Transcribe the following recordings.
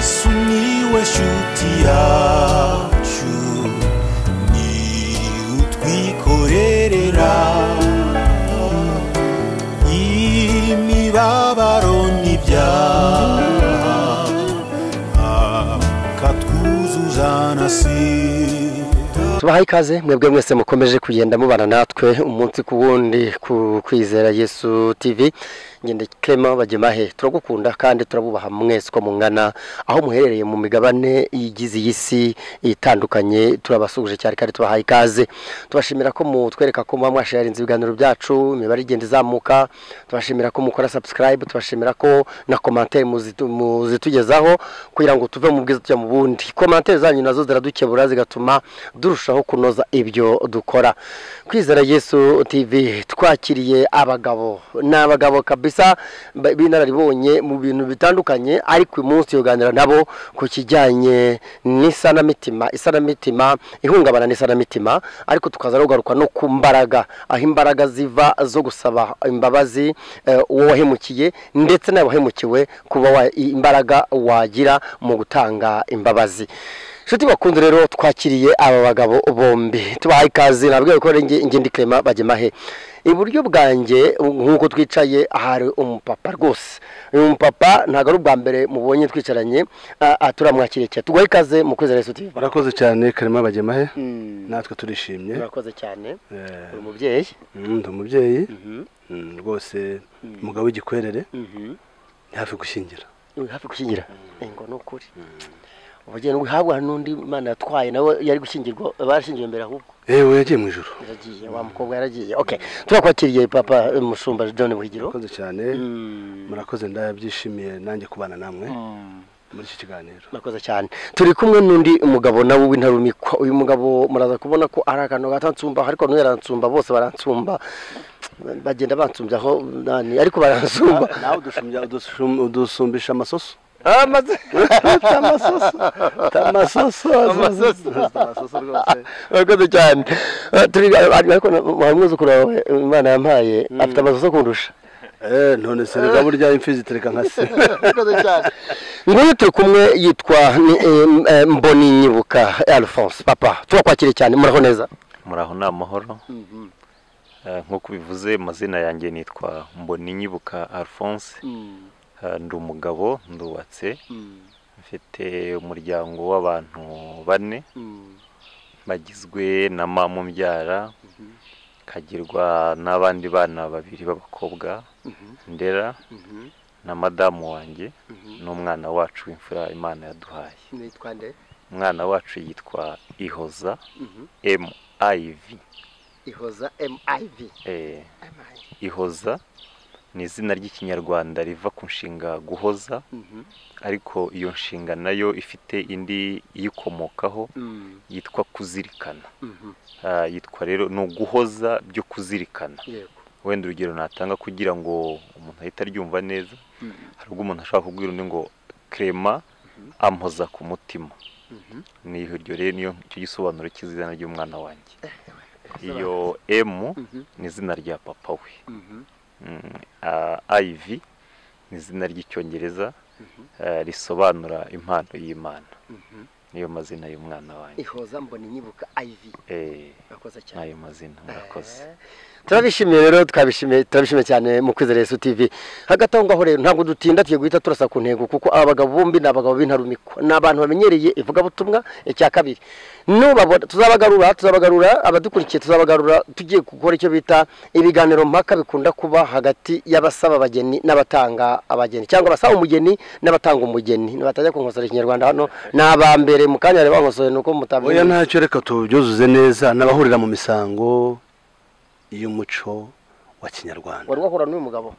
sumiłeś utiaciu ni utwikorerera imibabaro n'ibyaha akatwuzuza na sida tubahaye ikaze mwebwe mwese mukomeje kugenda mubana natwe umunsi ku wundi ku kwizera yesu tv ngende clement bagemahe turagukunda kandi turabubaha mwese uko mungana aho muherereye mu migabane igize iyi si itandukanye turabasuhuje cyane kandi tubahaye ikaze tubashimira ko mutwereka ko muba mwasharinze ibiganiro byacu imibare igenda izamuka tubashimira ko mukora subscribe tubashimira ko na commentaire muzitu- muzitugezaho kugira ngo tuve mu bwiza tujya mu bundi commentaire zanyu nazo ziradukebura zigatuma durushaho kunoza ibyo dukora kwizera yesu tv twakiriye abagabo ni abagabo kabisa ba- b'inararibonye mu bintu bitandukanye ariko uyu munsi tuganira nabo ku kijyanye n'isanamitima isanamitima ihungabana n'isanamitima ariko tukaza no kugaruka no ku mbaraga aho imbaraga ziva zo gusaba imbabazi eh, uwo wahemukiye ndetse nawe wahemukiwe kuba wa- imbaraga wagira mu gutanga imbabazi inshuti bakunze rero twakiriye aba bagabo bombi tubahaye ikaze nabwo ko ari nge- ngende clement bagemahe iburyo bwanjye nk'uko twicaye hari umupapa rwose uyu mupapa ntabwo ari ubwa mbere mubonye twicaranye ah, ah, turamwakiriye cyane tuguhe ikaze mu kwizera yesu tv barakoze cyane karema bagemahe natwe turishimye urakoze cyane Eh, uri umubyeyi mm, ndi umubyeyi Mm, rwose umugabo w'igikwerere ni hafi gushyingira uri hafi gushyingira ngo ni ukuri ubugeni buhabwa n'undi imana yatwaye nawe yari gushyingirwa barashyingiwe mbere ahubwo yewe yagiye mu ijoro yaragiye wa mukobwa yaragiye okay turakwakiriye papa eh, mushumba john buhigiro murakoze cyane murakoze ndabyishimiye nanjye kubana namwe muri iki kiganiro murakoze cyane turi kumwe n'undi mugabo nawe w'intarumikwa uyu mugabo muraza kubona ko ari akantu gatansumba ariko n'uyu aransumba bose baransumba bagenda bansumbyaho nani ariko baransumba nawe udusumbya- udusum- udusumbisha amasoso amaze amasoso amasoso amasoso amasoso rwose murakoze cyane Eh, turi ariko na- wa mwuzukuru wawe imana yampaye afite amazu yo kundusha Eh, none se reka burya imfi zitereka nka se nguyu turi kumwe yitwa ni- eh, eh, mboni nyibuka alphonse papa turakwakiriye cyane muraho neza muraho ni amahoro Eh, nk'uko ubivuze amazina yanjye nitwa mboni nyibuka alphonse Eh, ndi umugabo ndubatse mfite umuryango w'abantu bane bagizwe na mama umbyara kagirwa n'abandi bana babiri b'abakobwa ndera na madamu wanjye n'umwana wacu w'imfura imana yaduhaye nitwa nde umwana wacu yitwa ihoza miv ihoza miv Eh, ihoza ni izina ry'ikinyarwanda riva ku nshinga guhoza ariko iyo nshinga nayo ifite indi iyikomokaho yitwa kuzirikana Ah, yitwa rero ni uguhoza byo kuzirikana yego wenda urugero natanga kugira ngo umuntu ahite aryumva neza hari ubwo umuntu ashobora kubwira undi ngo krema ampoza ku mutima ni iryo rero niyo icyo gisobanuro cy'izina ry'umwana wanjye iyo emu ni izina rya papa we Mm, ah, iv ni izina ry'icyongereza eh, risobanura impano y'imana niyo mazina y'umwana wanjye ihoza mbona inyibuka iv Eh, urakoze cyane n'ayo mazina murakoze turabishimiye rero twabishimiye turabishimiye cyane mu kwizera Yesu TV hagati aho ngaho rero ntabwo dutinda tugiye guhita turasa ku ntego kuko aba bagabo bombi ni abagabo b'intarumikwa ni abantu bamenyereye ivugabutumwa icya kabiri nubabona tuzabagarura tuzabagarura abadukurikiye tuzabagarura tugiye gukora icyo bita ibiganiro mpaka bikunda kuba hagati y'abasaba abageni n'abatanga abageni cyangwa abasaba umugeni n'abatanga umugeni batajya kunkosora ikinyarwanda hano ni abambere mu kanya bari bankosore ni uko oya mutabyina ntacyo reka tubyuzuze neza n'abahurira mu misango y'umuco wa kinyarwanda wari wahura n'uyu mugabo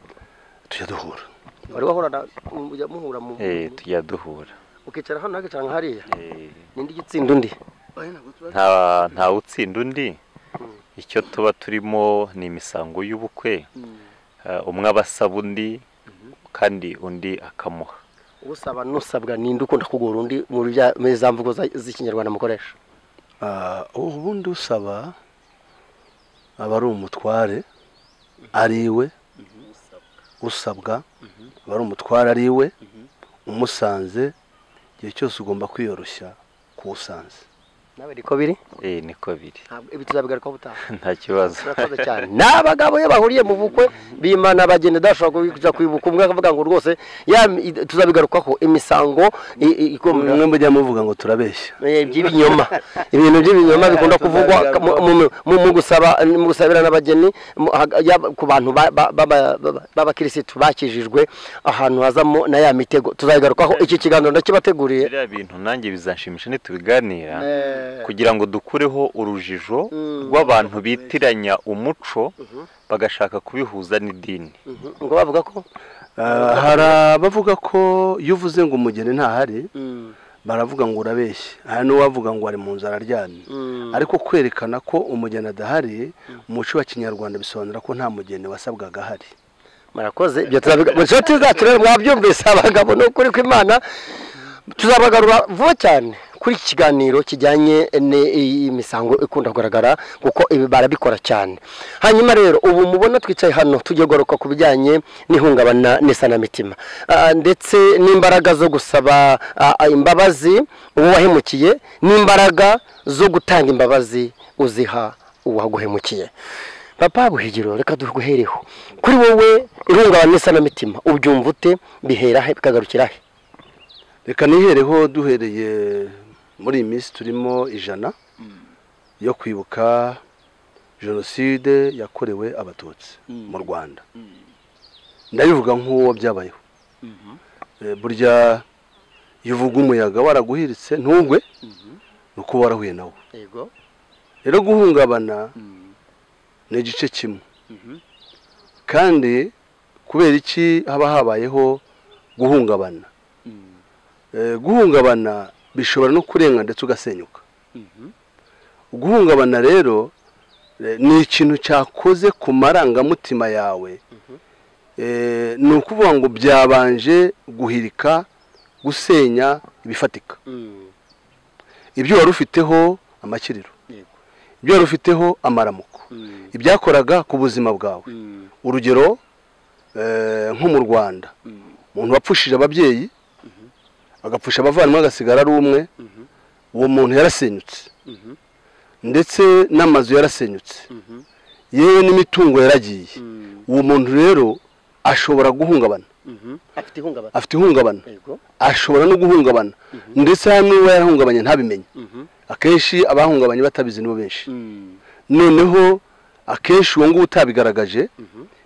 tujya duhura wari wahura mujya muhura mu Eh, tujya duhura ukicara hano ukicara nka hariya Eh, nindi gitsinda undi nta ntawe utsinda undi icyo tuba turimo ni imisango y'ubukwe Eh, umwe aba asaba undi kandi undi akamuha usaba n'usabwa ninde ukunda kugura undi muri bya- muri za mvugo za- z'ikinyarwanda mukoresha Ah, ubundi usaba aba ari umutware ari iwe usabwa aba ari umutware ari iwe umusanze igihe cyose ugomba kwiyoroshya kuwusanze nawe niko biri eh niko biri ntabwo ibi tuzabigarukaho ubutaha nta kibazo murakoze cyane ni abagabo iyo bahuriye mu bukwe bimana bagenda udashobora kujya kwibuka umwe akavuga ngo rwose ya tuzabigarukaho imisango i- i- ikomeye mwe mujya muvuga ngo turabeshya Eh, by'ibinyoma ibintu by'ibinyoma bikunda kuvugwa mu- mu- mu- mu gusaba mu gusabira n'abageni mu- haga- yaba- ku bantu ba- ba- ba- ba- ba- b'abakirisitu bakijijwe ahantu hazamo na ya mitego tuzabigarukaho iki kiganiro ndakibateguriye biriya bintu nanjye bizanshimisha ntitubiganira kugira ngo dukureho urujijo rw'abantu bitiranya umuco bagashaka kubihuza n'idini ngo bavuga ko Ah, hari abavuga ko iyo uvuze ngo umugeni ntahari baravuga ngo urabeshya hari n'uwavuga ngo ari mu nzu araryamye ariko kwerekana ko umugeni adahari mu muco wa kinyarwanda bisobanura ko nta mugeni wasabwaga ahari murakoze ibyo tuzabiga mu nshuti zacu rero mwabyumvise abagabo ni ukuri kw'imana tuzabagarura vuba cyane kuri iki kiganiro kijyanye n'imisango ikunda kugaragara kuko ibi barabikora cyane hanyuma rero ubu mubona twicaye hano tugiye kugaruka ku bijyanye n'ihungabana n'isanamitima Ah, ndetse n'imbaraga zo gusaba ah, ah, imbabazi uwo wahemukiye n'imbaraga zo gutanga imbabazi uziha uwaguhemukiye papa buhigiro reka duhereho kuri wowe ihungabana n'isanamitima ubyumva ute bihera he bikagarukira he reka nihereho duhereye muri iyi minsi turimo ijana yo kwibuka jenoside yakorewe abatutsi mu rwanda ndabivuga nk'uwo byabayeho Eh, burya iyo uvuga umuyaga waraguhiritse ntugwe ni uko warahuye nawo yego rero guhungabana ni igice kimwe kandi kubera iki haba habayeho guhungabana Eh, guhungabana bishobora no kurenga ndetse ugasenyuka guhungabana rero eh, ni ikintu cyakoze ku marangamutima yawe Eh, ni ukuvuga ngo byabanje guhirika gusenya ibifatika ibyo wari ufiteho amakiriro yego ibyo wari ufiteho amaramuko ibyakoraga ku buzima bwawe urugero eh, nko mu rwanda umuntu wapfushije ababyeyi agapfusha abavandimwe agasigara ari umwe uwo muntu yarasenyutse ndetse n'amazu yarasenyutse yewe n'imitungo yaragiye uwo muntu rero ashobora guhungabana afite ihungabana afite ihungabana yego ashobora no guhungabana ndetse hari n'uwo yarahungabanye ntabimenye akenshi abahungabanye batabizi nibo benshi noneho akenshi uwo nguwo utabigaragaje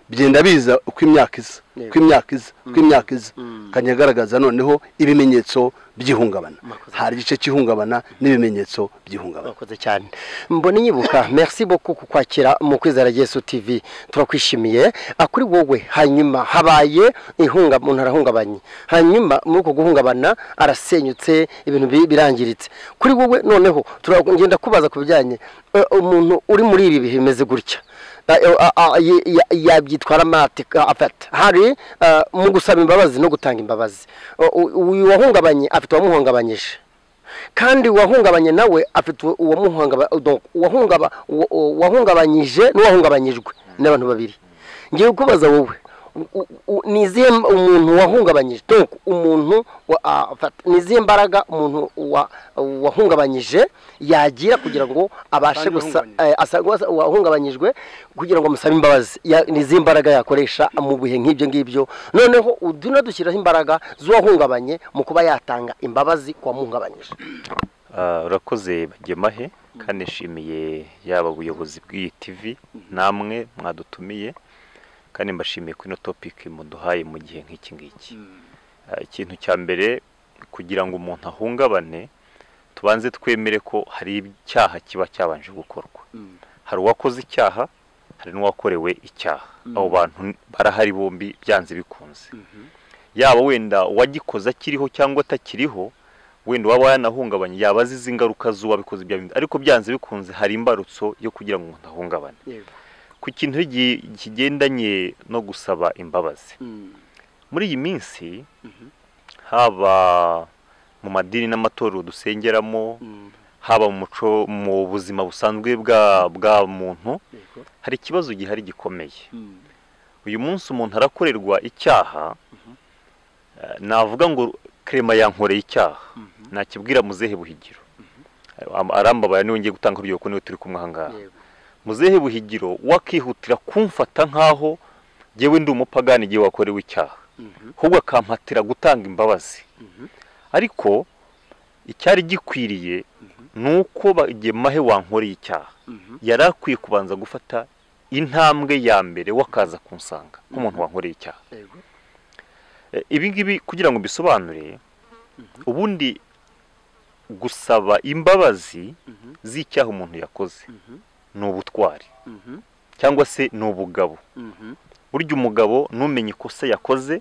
byenda biza uko imyaka iza Yego. uko imyaka iza uko imyaka iza akajya agaragaza noneho ibimenyetso by'ihungabana Mwakoze. hari igice cy'ihungabana n'ibimenyetso by'ihungabana murakoze cyane mbona inyibuka merci beaucoup ku kwakira mu kwizera yesu tv turakwishimiye Ah, kuri wowe hanyuma habaye ihunga umuntu arahungabanye hanyuma muri uko guhungabana arasenyutse ibintu bi- birangiritse kuri wowe noneho turagenda kubaza ku bijyanye eh, umuntu uri muri ibi bihe bimeze gutya Ah, eh, ah, ah, ye- ya- yabyitwara matika afata hari ah, mu gusaba imbabazi no gutanga imbabazi O- u- uyu wahungabanye afite uwamuhungabanyije kandi uwahungabanye nawe afite uwamuhungaba- donc uwahungaba- uwa- uwahungabanyije n'uwahungabanyijwe ni abantu babiri ngiye kubaza wowe u- u- ni izihe m- umuntu wahungabanyije donc umuntu wa- ah, fata- ni izihe mbaraga umuntu wa- wahungabanyije yagira kugira ngo abashe Asange gusa eh, asange wasa- uwahungabanyijwe kugira ngo amusabe imbabazi Ya- ni izihe mbaraga yakoresha mu bihe nk'ibyo ngibyo noneho uduna dushyiraho imbaraga z'uwahungabanye mu kuba yatanga imbabazi ku wamuhungabanyije Ah, urakoze bagemahe kandi nshimiye yaba ubuyobozi bw'iyi tv namwe mwadutumiye kandi mbashimiye kuri ino topic muduhaye mu gihe nk'iki ngiki Ah, ikintu cya mbere kugira ngo umuntu ahungabane tubanze twemere ko hari icyaha kiba cyabanje gukorwa hari uwakoze icyaha hari n'uwakorewe icyaha abo bantu barahari bombi byanze bikunze yaba wenda uwagikoze akiriho cyangwa atakiriho wenda waba yanahungabanye yaba azi izi ngaruka z'uwabikoze ibyo bintu ariko byanze bikunze hari imbarutso yo kugira ngo umuntu ahungabane ku kintu gi- kigendanye no gusaba imbabazi muri iyi minsi haba mu madini n'amatorero dusengeramo haba mu muco mu buzima busanzwe bwa bwa muntu hari ikibazo gihari gikomeye uyu munsi umuntu arakorerwa icyaha eh, navuga ngo krema yankoreye icyaha nakibwira muzehe buhigiro Am- arambabaye niwe ngiye gutanga urugero ko niwe turi kumwe aha ngaha Yego. muzehe buhigiro wakihutira kumfata nk'aho ngewe ndi umupagani igihe wakorewe icyaha ahubwo akampatira gutanga imbabazi ariko icyari gikwiriye ni uko ba- igihe mahe wankoreye icyaha yari akwiye kubanza gufata intambwe ya mbere wakaza kunsanga nk'umuntu wankoreye icyaha Yego. E, ibi ngibi kugira ngo mbisobanure ubundi gusaba imbabazi z'icyaha umuntu yakoze ni ubutwari cyangwa se ni ubugabo burya umugabo n'umenya ikosa yakoze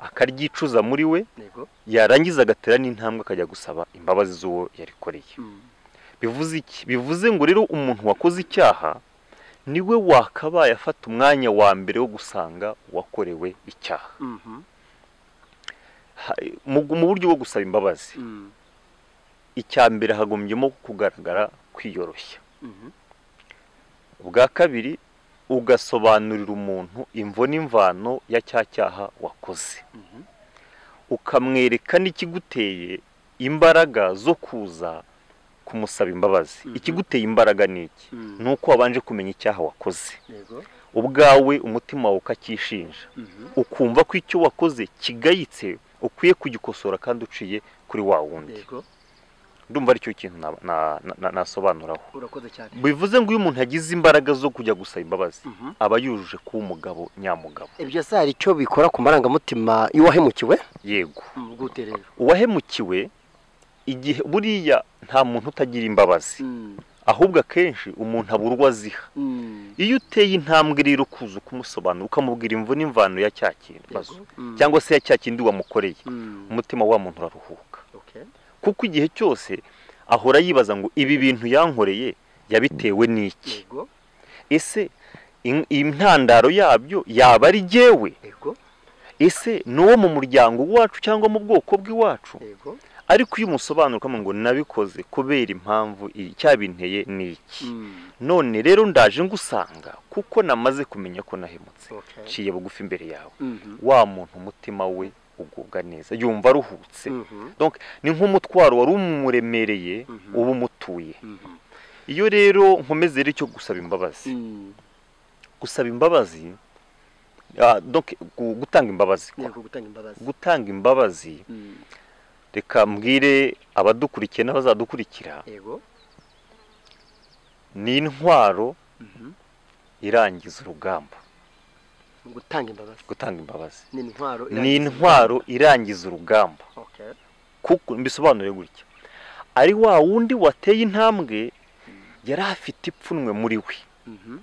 akaryicuza muri we Yego. yarangiza agatera n'intambwe akajya gusaba imbabazi z'uwo yarikoreye bivuze iki bivuze ngo rero umuntu wakoze icyaha niwe wakabaye afata umwanya wa mbere wo gusanga uwakorewe icyaha Ha- mu mu buryo bwo gusaba imbabazi icya mbere hagombyemo kugaragara kwiyoroshya ubwa kabiri ugasobanurira umuntu imvo n'imvano ya cya cyaha wakoze ukamwereka n'ikiguteye imbaraga zo kuza kumusaba imbabazi ikiguteye imbaraga ni iki ni uko wabanje kumenya icyaha wakoze Yego. ubwawe umutima wawe ukacyishinja ukumva ko icyo wakoze kigayitse ukwiye kugikosora kandi uciye kuri wa wundi Yego. ndumva aricyo kintu na- na- na- na- nasobanuraho Urakoze cyane. bivuze ngo iyo umuntu agize imbaraga zo kujya gusaba imbabazi Mhm. aba yujuje kuba umugabo nyamugabo Ibyo se hari icyo bikora ku marangamutima y'uwahemukiwe? yego Bwute rero. uwahemukiwe igihe buriya nta muntu utagira imbabazi ahubwo akenshi umuntu abura uwo aziha iyo uteye intambwe rero ukuza ukumusobanura ukamubwira imvu n'imvano ya cya kibazo Mm. cyangwa se ya cya kindi wamukoreye umutima wa muntu uraruhuka kuko igihe cyose ahora yibaza ngo ibi bintu yankoreye yabitewe n'iki Yego. ese in- intandaro yabyo yaba ari jyewe Yego. ese ni uwo mu muryango wacu cyangwa mu bwoko bw'iwacu Yego. ariko iyo umusobanura ukamubwira ngo nabikoze kubera impamvu iyi- icyabinteye ni iki none rero ndaje ngusanga kuko namaze kumenya ko nahemutse Okay. nciye bugufi imbere yawe Mhm. wa muntu umutima we ugubwa neza yumva aruhutse Mhm. Donc, ni nk'umutwaro wari umuremereye uba umutuye Mhm. iyo rero nkomeze rero icyo gusaba imbabazi Mm. gusaba imbabazi ah, donc gu- gutanga imbabazi kwa. Yego gutanga imbabazi. gutanga imbabazi Mm. reka mbwire abadukurikiye n'abazadukurikira Yego. ni intwaro Mhm. irangiza urugamba Gutanga imbabazi. gutanga imbabazi Ni intwaro. ni irangiza. intwaro irangiza urugamba Okay. kuko mbisobanure gutya ari wa wundi wateye intambwe yari afite ipfunwe muri we Mhm.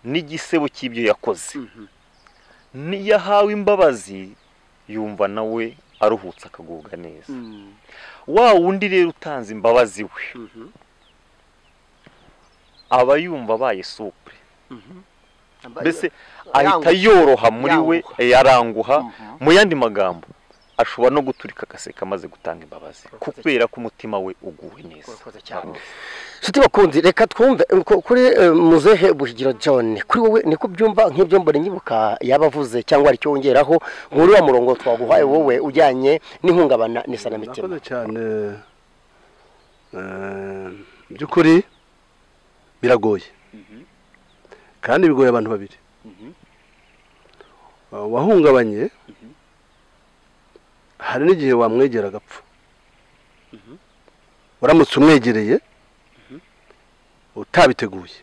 n'igisebo cy'ibyo yakoze Mhm. niyo ahawe imbabazi yumva nawe aruhutse akagubwa neza Mm. wa wundi rero utanze imbabazi we Mhm. aba yumva abaye supure Amba- mbese Aranguha. ahita yoroha muri we Yanguha. eh, aranguha Mhm. mu yandi magambo ashobora no guturika agaseka amaze gutanga imbabazi Urakoze kubera ko umutima we uguwe neza Urakoze cyane. nshuti bakunzi reka twumve eh, ku- kuri eh, muzehe buhigiro john kuri wowe niko byumva nk'ibyo mbona nyibuka yabavuze cyangwa hari icyo wongeraho muri wa murongo twaguhaye wowe ujyanye n'ihungabana n'isanamitima murakoze cyane Eh, mu by'ukuri biragoye kandi bigoye abantu babiri Eh, wahungabanye hari n'igihe wamwegera agapfa uramutse umwegereye utabiteguye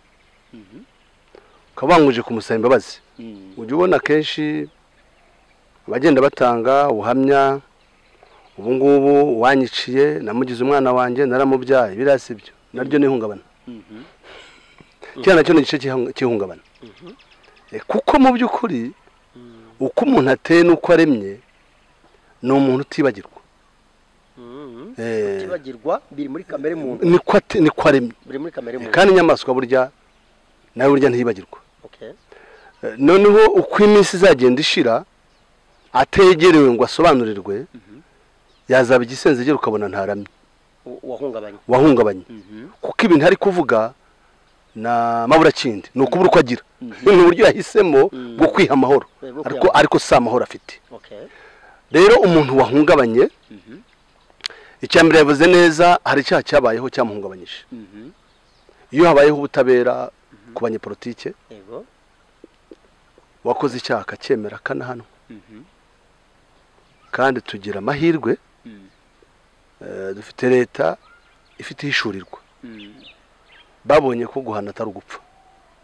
ukaba wanguje kumusaba imbabazi ujya ubona akenshi abagenda batanga ubuhamya ubu ngubu wanyiciye namugize umwana wanjye naramubyaye biriya si byo naryo ni ihungabana kiriya nacyo ni igice cy'ihu- cy'ihungabana Eh, kuko mu by'ukuri uko umuntu ateye n'uko aremye ni umuntu utibagirwa Eh, utibagirwa biri muri kamere muntu niko ate- niko aremye biri muri kamere muntu kandi inyamaswa burya nawe burya ntiyibagirwa Okay. Eh, noneho uko iminsi izagenda ishira ategerewe ngo asobanurirwe yazaba igisenzegera ukabona ntaramye U- wahungabanye wahungabanye kuko ibintu ari kuvuga na maburakindi ni ukubura uko agira ni uburyo yahisemo bwo kwiha amahoro Eh, bwo ariko kwiha- ariko si amahoro afite Okay. rero umuntu wahungabanye icya mbere yavuze neza hari icyaha cyabayeho cyamuhungabanyije Mhm. iyo habayeho ubutabera ku banyepolitike Yego. wakoze icyaha akacyemera akanahanwa Mhm. kandi tugira amahirwe Mm. eh, dufite leta ifite ihishurirwa Mm. babonye ko guhana atari ugupfa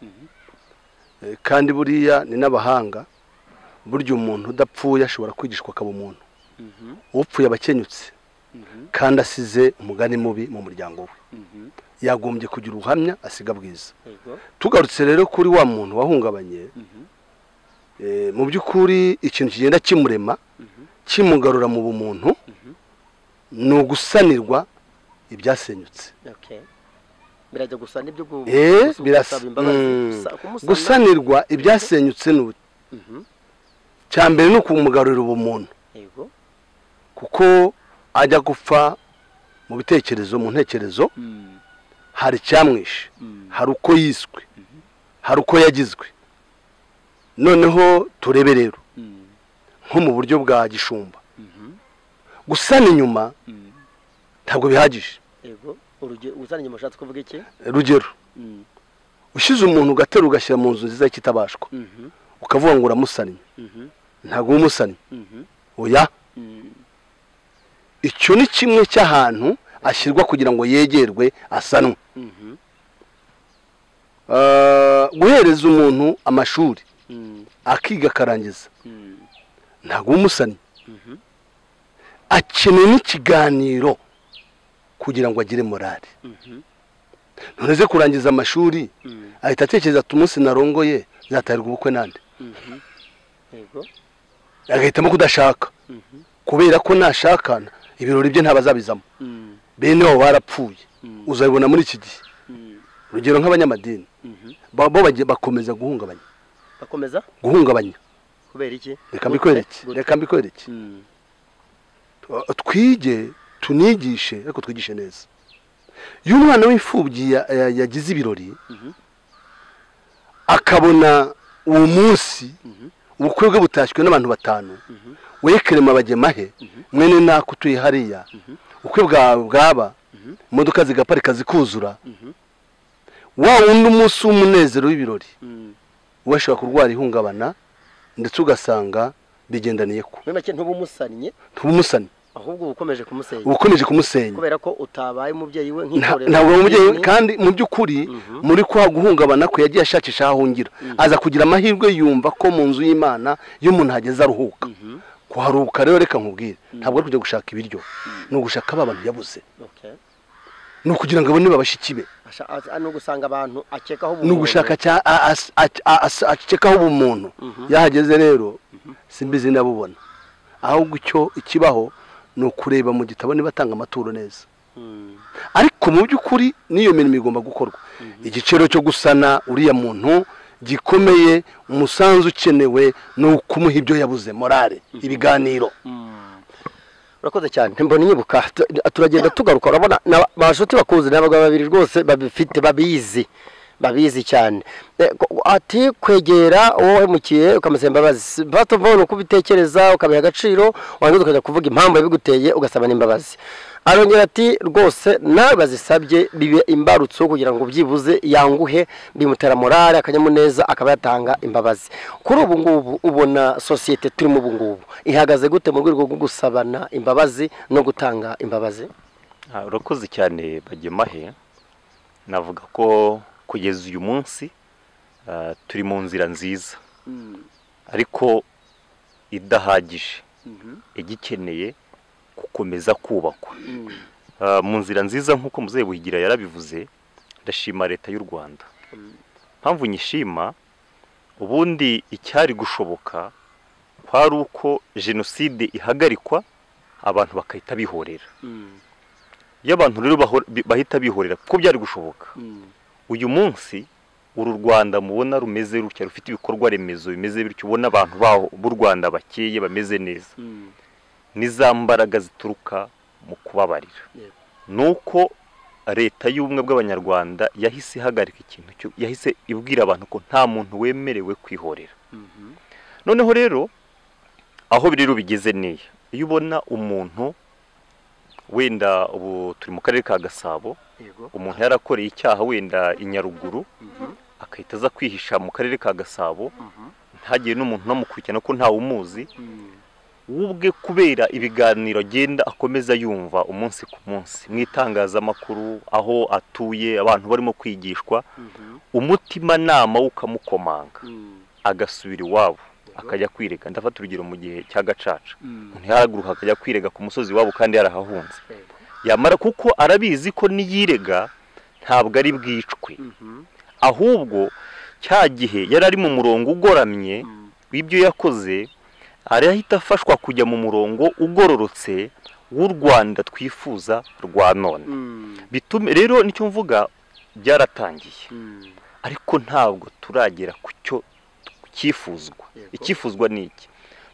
Mhm. Eh, kandi buriya ni n'abahanga burya umuntu udapfuye ashobora kwigishwa akaba umuntu Mhm. upfuye aba akenyutse Mhm. kandi asize umugani mubi mu muryango we Mhm. yagombye kugira ubuhamya asiga bwiza Yego. tugarutse rero kuri wa muntu wahungabanye Mhm. eh, mu by'ukuri ikintu kigenda kimurema Mhm. kimugarura mu bumuntu Mhm. ni ugusanirwa ibyasenyutse Okay. Birajya gusa n'ibyo gu- Eh, gusa- birasa. gusaba imbabazi, Mm. gusa- kumusana. gusanirwa ibyasenyutse ni uti Mhm. cya mbere ni ukumugarurira ubumuntu Yego. kuko ajya gupfa mu bitekerezo mu ntekerezo Mm. hari icyamwishe Mm. hari uko yiswe hari uko yagizwe noneho turebe rero Mm. nko mu buryo bwa gishumba Mhm. gusana inyuma Mm. ntabwo bihagije Yego. Urugero uzana inyuma ushatse kuvuga iki? rugero Mm. ushyize umuntu ugatera ugashyira mu nzu nziza y'ikitabashwa Mhm. ukavuga ngo uramusannye Mhm. ntabwo uba umusannye Mhm. oya Mm. icyo ni kimwe cy'ahantu ashyirwa kugira ngo yegerwe asanwe Mhm. Eh, guhereza umuntu amashuri Mm. akiga akarangiza Mm. ntabwo uba umusannye Mhm. akeneye n'ikiganiro kugira ngo agire morali Mhm. none ze kurangiza amashuri Mm. ahita atekereza ati umunsi narongoye nzatarirwa ubukwe nande Mhm. Yego. agahitamo kudashaka Mhm. kubera ko nashakana ibirori bye ntabazabizamo Mm. bene wabo barapfuye Mm. uzabibona muri iki gihe Mm. urugero nk'abanyamadini Mhm. ba- bo bagiye- bakomeza guhungabanya Bakomeza guhungabanya kubera iki? reka mbikwereke Gute? reka mbikwereke Mm. Uh, twige tunigishe ariko twigishe neza iyo umwana w'imfubyi ya- ya- yagize ibirori Mhm. akabona uwo munsi Mhm. ubukwe bwe butashywe n'abantu batanu Mhm. we kerema abagemahe mwene nako utuye hariya Mhm. ukwe bwa- bwaba Mhm. imodoka zigaparika zikuzura Mhm. wa wundi umunsi w'umunezero w'ibirori Mm. we ashobora kurwara ihungabana ndetse ugasanga bigendaniye ko Muri make ntubumusanyi ntubumusane ahubwo uba ukomeje kumusenya ubukomeje kumusenya kubera ko utabaye umubyeyi we Nta- nk'itorero ntabwo umubyeyi we- idini, kandi mu by'ukuri Mhm. muri kwa guhungabana kwe yagiye ashakisha aho ahungira aza kugira amahirwe yumva ko mu nzu y'imana iyo umuntu hageze aruhuka Mhm. kuharuhuka rero reka nkubwire ntabwo ari kujya gushaka ibiryo ni ugushaka ba bantu yabuze okay. ni ukugira ngo abone babashiki be Asha- a- ni ugusanga abantu akekaho ni ugushaka cya- a- as- a- a- as- akekaho ubumuntu yahageze rero simbizi ndabubona ahubwo icyo ikibaho ni ukureba mu gitabo niba atanga amaturo neza ariko mu by'ukuri n'iyo mirimo igomba gukorwa igiciro cyo gusana uriya muntu gikomeye umusanzu ukenewe ni ukumuha ibyo yabuze morale ibiganiro urakoze cyane mbona inyibuka tu- turagenda tugaruka urabona na- abashuti bakuzi ni abagabo babiri rwose babifite babizi babizi cyane Eh, ko- ati kwegera uwo wahemukiye ukamusaba imbabazi bato vuba uko ubitekereza ukabiha agaciro warangiza ukajya kuvuga impamvu yabiguteye ugasaba n'imbabazi arongera ati rwose nawe bazisabye bibe imbarutso kugira ngo byibuze yanguhe bimutera morale akanyamuneza akaba yatanga imbabazi kuri ubu ngubu ubona sosiyete turimo ubu ngubu ihagaze gute mu rwego rwo gusabana imbabazi no gutanga imbabazi Ah, urakoze cyane bagemahe navuga ko kugeza uyu munsi ah, turi mu nzira nziza ariko idahagije igikeneye gukomeza kubakwa Ah, mu nzira nziza nk'uko muzehe buhigira yarabivuze ndashima leta y'u rwanda mpamvu nyishima ubundi icyari gushoboka kwari uko jenoside ihagarikwa abantu bakahita bihorera iyo abantu rero baho- bi- bahita bihorera kuko byari gushoboka uyu munsi uru rwanda mubona rumeze rutya rufite ibikorwa remezo bimeze bityo ubona abantu baho b'u rwanda bakeye bameze neza ni za mbaraga zituruka mu kubabarira Yego. ni uko leta y'ubumwe bw'abanyarwanda yahise ihagarika ikintu cyo yahise ibwira abantu ko nta muntu wemerewe kwihorera noneho rero aho biri rubigeze n'iyo iyo ubona umuntu wenda ubu turi mu karere ka gasabo yego umuntu yarakoreye icyaha wenda i nyaruguru agahita aza kwihisha mu karere ka gasabo ntagire n'umuntu unamukurikirana ko ntawumuzi we ubwe kubera ibiganiro agenda akomeza yumva umunsi ku munsi mu itangazamakuru aho atuye abantu barimo kwigishwa umutimanama we ukamukomanga agasubira iwabo akajya kwirega ndafata urugero mu gihe cya gacaca umuntu yaraguruka akajya kwirega ku musozi iwabo kandi yarahahunze yamara kuko arabizi ko niyirega ntabwo ari bwicwe ahubwo cya gihe yari ari mu murongo ugoramye w'ibyo yakoze arahita afashwa kujya mu murongo ugororotse w'u rwanda twifuza rwa none bitume rero nicyo mvuga byaratangiye ariko ntabwo turagera ku cyo cyifuzwa Yego. icyifuzwa ni iki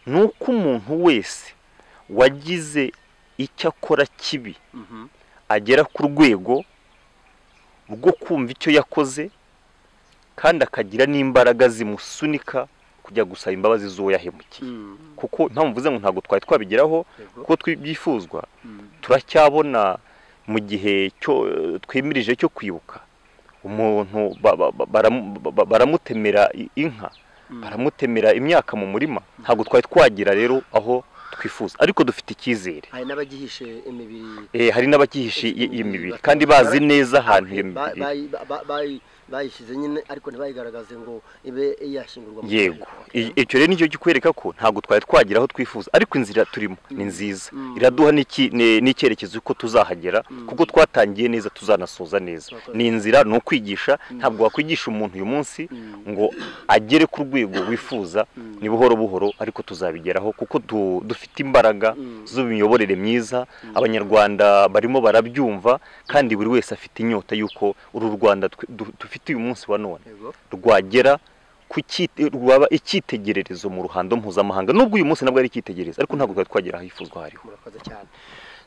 ni uko umuntu wese wagize icyo akora kibi agera ku rwego rwo kumva icyo yakoze kandi akagira n'imbaraga zimusunika kujya gusaba imbabazi z'uwo yahemukiye kuko impamvu mvuze ngo ntabwo twari twabigeraho kuko twi- byifuzwa turacyabona mu gihe cyo twemirije cyo kwibuka umuntu ba- ba- ba- baramu- ba- ba- baramutemera i- inka baramutemera imyaka mu murima ntabwo twari twagera rero aho twifuza ariko dufite icyizere hari n'abagihishe imibiri Eh, hari n'abagihishe i- iyo mibiri kandi bazi neza ahantu iyo Ba- mibiri bayi- ba- ba- bayi- bayishyize nyine ariko ntibayigaragaze ngo ibe yashyingurwa mu yego Rwanda. I- icyo rero nicyo kikwereka ko ntabwo twari twagira aho twifuza ariko inzira turimo ni nziza Mm. iraduha n'iki- ne- n'icyerekezo ko tuzahagera Mm. kuko twatangiye neza tuzanasoza neza Murakoze. ni inzira ni ukwigisha ntabwo wakwigisha umuntu uyu munsi Mm. ngo agere ku rwego wifuza Mm. ni buhoro buhoro ariko tuzabigeraho kuko du- dufite imbaraga Mm. z'imiyoborere myiza abanyarwanda barimo barabyumva kandi buri wese afite inyota y'uko uru rwanda twe- du- dufite uyu munsi wa none Yego. rwagera ku cyite- rwaba icyitegererezo mu ruhando mpuzamahanga nubwo uyu munsi nabwo ari icyitegererezo ariko ntabwo twari twagera ahifuzwa aho ariho murakoze cyane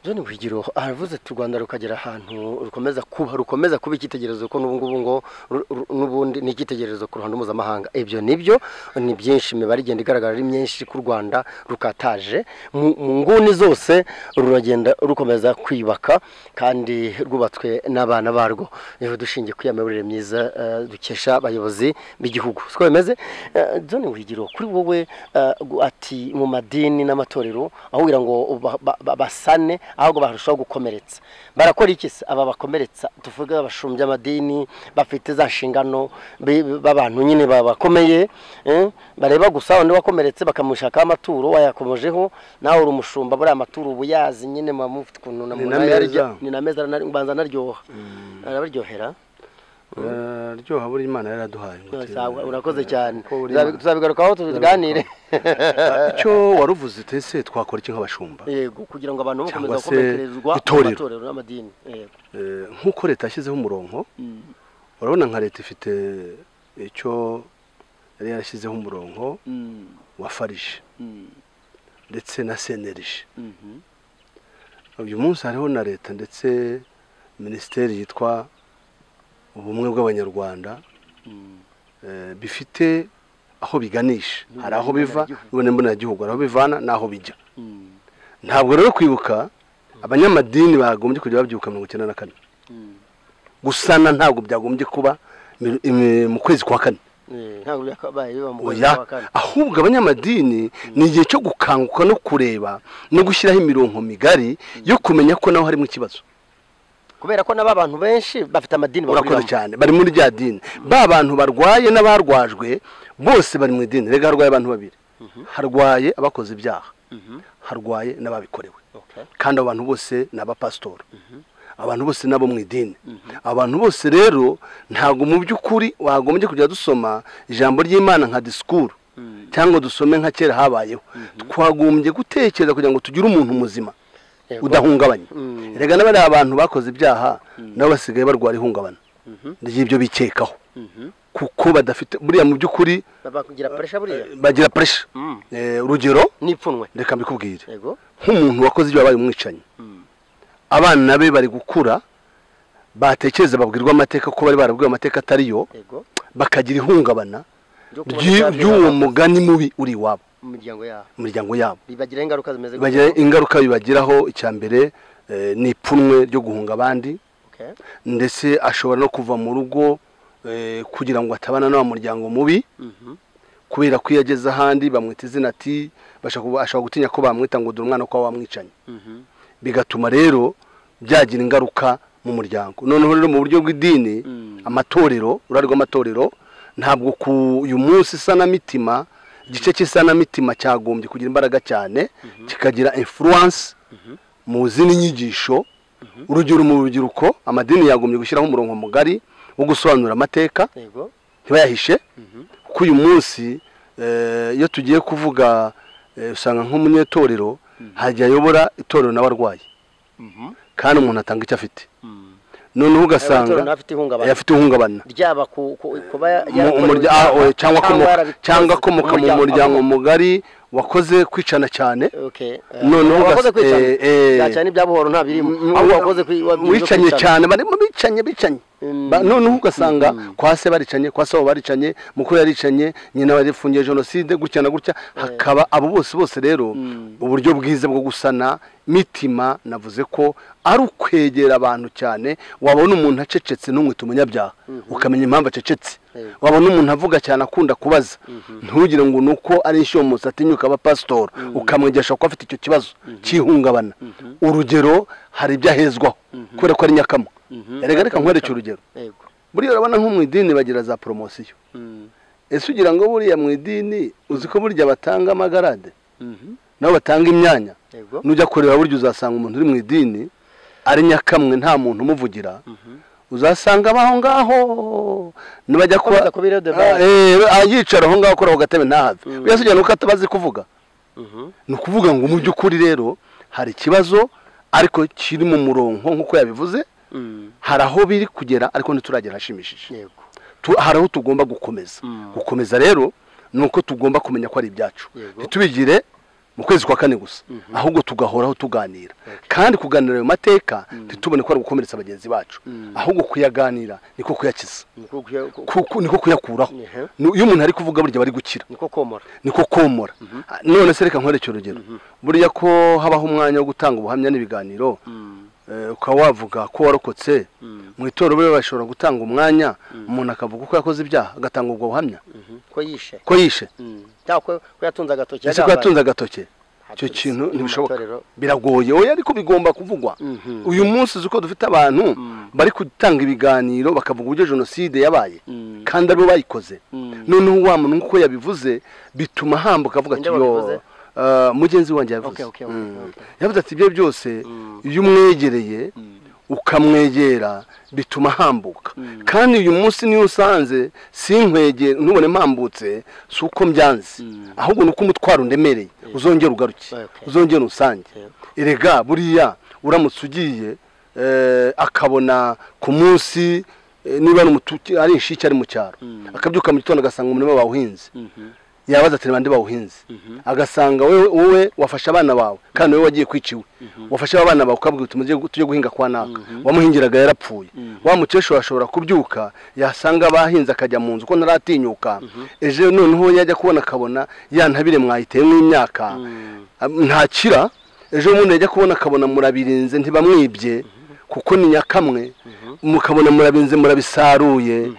john buhigiro aravuze ati u rwanda rukagera ahantu rukomeza kuba rukomeza kuba icyitegererezo ko n'ubu ngubu ngo ru- ru- n'ubundi ni icyitegererezo ku ruhando mpuzamahanga ibyo nibyo ni byinshi imibare igenda igaragara ari myinshi ku rwanda rukataje mu mu nguni zose ruragenda rukomeza kwiyubaka kandi rwubatswe n'abana barwo rero dushingiye ku ya miyoborere myiza eh, dukesha abayobozi b'igihugu siko bimeze Eh, john buhigiro kuri wowe eh, gu- ati mu madini n'amatorero aho kugira ngo ba- ba- ba- basane ahubwo barushaho gukomeretsa barakora iki se aba bakomeretsa tuvuge abashumbya amadini bafite za nshingano be- be- b'abantu nyine ba- bakomeye eh, bareba gusa undi wakomeretse bakamushakaho amaturo wayakomojeho nawe uri umushumba buriya amaturo uba uyazi nyine muba mufite ukuntu na Ni muntu na ayarya. meza. ni na meza aranari- mbanza anaryoha arabaryohera araryoha buriya imana yaraduhaye ngo Sawa, tuyemere. urakoze cyane Ko buri Tuzabi- Imana. tuzabigarukaho tuganire Ah, icyo waruvuze utese twakora iki nk'abashumba yego kugira ngo abantu Cyangwa bakomeze se gukomekerezwa itorero. amatorero n'amadini yego Eh, nk'uko leta yashyizeho umurongo Mm. urabona nka leta ifite icyo yari yarashyizeho umurongo Mm. wa farije Mm. ndetse na senerije Mhm. uyu munsi hariho na leta ndetse minisiteri yitwa ubumwe bw'abanyarwanda Mm. eh, bifite aho biganisha hari aho biva Mboneragihugu. none mboneragihugu hari aho bivana n'aho bijya Mm. ntabwo rero kwibuka abanyamadini bagombye kujya babyibuka mirongo icyenda na kane Mm. gusana ntabwo byagombye kuba mi- imi- mu kwezi kwa kane Eh, ntabwo byakabaye biba mu kwezi oya kwa kane ahubwo abanyamadini ni igihe cyo gukanguka no kureba no gushyiraho imirongo migari yo kumenya ko naho harimo ikibazo kubera ko n'aba bantu benshi bafite amadini urakoze bahuriramo. cyane bari muri rya dini ba bantu barwaye n'abarwajwe bose bari mu idini rega harwaye abantu babiri harwaye abakoze ibyaha Mhm. harwaye n'ababikorewe Okay. kandi abantu bose ni abapasitori abantu bose nabo mu idini abantu bose rero ntabwo mu by'ukuri wagombye kujya dusoma ijambo ry'imana nka disikuru Mm. cyangwa dusome nka kera habayeho twagombye gutekereza kugira ngo tugire umuntu muzima Yego. udahungabanye Mm. rega n'abariya bantu bakoze ibyaha nabo basigaye barwara ihungabana Mhm. ry'ibyo bikekaho Mhm. kuko badafite buriya mu by'ukuri Baba kugira pressure buriya bagira puresha Mm. urugero n'ipfunwe reka mbikubwire yego nk'umuntu wakoze ibyo wabaye umwicanyi abana be bari gukura batekereza babwirwa amateka ko bari barabwiwe amateka atariyo yego bakagira ihungabana ryo kubona ry'i- ibyabera ry'uwo mugani mubi uri iwabo mu miryango yabo mu miryango yabo bibagiraho ingaruka zimeze bagira gutyo. ingaruka bibagiraho icya mbere eh, ni ipfunwe ryo guhunga abandi okay. ndetse ashobora no kuva mu rugo eh, kugira ngo atabana n'uwo muryango mubi Mhm. kubera ko iyo ageze ahandi bamwita izina ati bashaka kuba- ashobora gutinya ko bamwita ngo dore umwana ko wamwicanye Mhm. bigatuma rero byagira ingaruka mu muryango noneho rero mu buryo bw'idini Mm. amatorero uruhare rw'amatorero ntabwo ku uyu munsi isanamitima igice cy'isanamitima cyagombye kugira imbaraga cyane kikagira influence mu zindi nyigisho urugero mu rubyiruko amadini yagombye gushyiraho umurongo mugari wo gusobanura amateka Yego. ntibayahishe Mhm. kuko uyu munsi eh, iyo tugiye kuvuga eh, usanga nk'umunyetorero hajya ayobora itorero n'abarwayi Mhm. kandi umuntu atanga icyo afite Mm. noneho Abatora ugasanga nawe afite ihungabana. eh, afite ihungabana ryaba ku- ku- kuba Mu- yarakorewe umurya- ibyaha ah, oya, cyangwa akomoka- yarabikoze cyangwa akomoka mu muryango mugari wakoze kwicana cyane Okay. Eh, Noneho wakoze ugas- kwicana. eh, eh. Byacana ibya buhoro nta birimo. Mm, Ahubwo wakoze kwi- wa- wicanye kwicana. cyane barimo bicanye bicanye Mm. Ba- noneho ugasanga kwa se baricanye kwa sabo baricanye mukuru yaricanye nyina yafungiye jenoside gutya na gutya hakaba abo bose bose rero uburyo bwiza bwo gusana mitima navuze ko ari ukwegera abantu cyane wabona umuntu acecetse ntumwite umunyabyaha ukamenya impamvu acecetse Yego. wabona umuntu avuga cyane akunda kubaza ntugire ngo ni uko ari inshyomutsi atinyuka aba pasitori ukamwigisha ko afite icyo kibazo cy'ihungabana urugero hari ibyo ahezwaho kubera ko ari nyakama erega reka nkwereke urugero Yego. buriya urabona nko mu idini bagira za poromosiyo Mm. ese ugira ngo buriya mu idini uzi ko burya batanga amagarade Mhm. nabo batanga imyanya Yego. nujya kureba burya uzasanga umuntu uri mu idini ari nyakamwe nta muntu umuvugira uzasanga aba aho ngaho nibajya kuba Akomeza kuba irredevable. Ah, eh, ah, yicara aho ngaho akora ku gatebe ntahave buriya si ugira nuko atabazi kuvuga Mhm. ni ukuvuga ngo mu by'ukuri rero hari ikibazo ariko kiri mu murongo nk'uko yabivuze Mm. hari aho biri kugera ariko ntituragera hashimishije Yego. Tu- hari aho tugomba gukomeza Mm. gukomeza rero ni uko tugomba kumenya ko ari ibyacu Yego. ntitubigire mu kwezi kwa kane gusa ahubwo tugahoraho tuganira kandi kuganira ayo mateka ntitubone ko ari gukomeretsa bagenzi bacu ahubwo kuyaganira niko kuyakiza Niko kuya- ku- Kuku- niko kuyakuraho Ehe. Nu- iyo umuntu ari kuvuga burya aba ari gukira niko komora. niko komora Ah, none se reka nkwereke urugero burya ko habaho umwanya wo gutanga ubuhamya n'ibiganiro Mm. eh, ukaba wavuga ko warokotse mu itorero buriya bashobora gutanga umwanya umuntu akavuga uko yakoze ibyaha agatanga ubwo buhamya Mhm. Ko yishe. ko yishe Mm. Cyangwa ko ko yatunze agatoki. ese ko yagambaye. yatunze agatoki icyo Aturutse kintu mu ntibishoboka matorero. biragoye oya ariko bigomba kuvugwa Mhm. uyu munsi uzi ko dufite abantu bari gutanga ibiganiro bakavuga uburyo jenoside yabaye Mm. kandi aribo bayikoze Mm. noneho wa muntu nk'uko yabivuze bituma hambuka avuga ati Ninde wabivuze? yo eh, mugenzi wanjye yabivuze Okay, okay, okay, Mm. okay. yavuze ati ibyo byose iyo umwegereye ukamwegera bituma ahambuka kandi uyu munsi niyo usanze sinkwegera ntubone mpambutse si uko mbyanze ahubwo ni uko umutwaro undemereye uzongera ugaruke Okay. uzongera unsange erega buriya uramutse ugiye eh, akabona ku munsi eh, niba ari umutu- ari inshike ari mu cyaro akabyuka mu gitondo agasanga umurima bawuhinze yabaza ati bande bawuhinze agasanga wowe wowe wafashe abana bawe kandi wowe wagiye kwica iwe wafashe abana bawe ukabwira uti mujye gu- tujye guhinga kwa naka wamuhingiraga yarapfuye wa mukecuru ashobora kubyuka yasanga abahinze akajya mu nzu ko ntaratinyuka ejo noneho yajya kubona akabona ya ntabire mwayiteyemo imyaka am- ntakira ejo bundi yajya kubona akabona murabirinze ntibamwibye kuko ni nyakamwe mukabona murabinze murabisaruye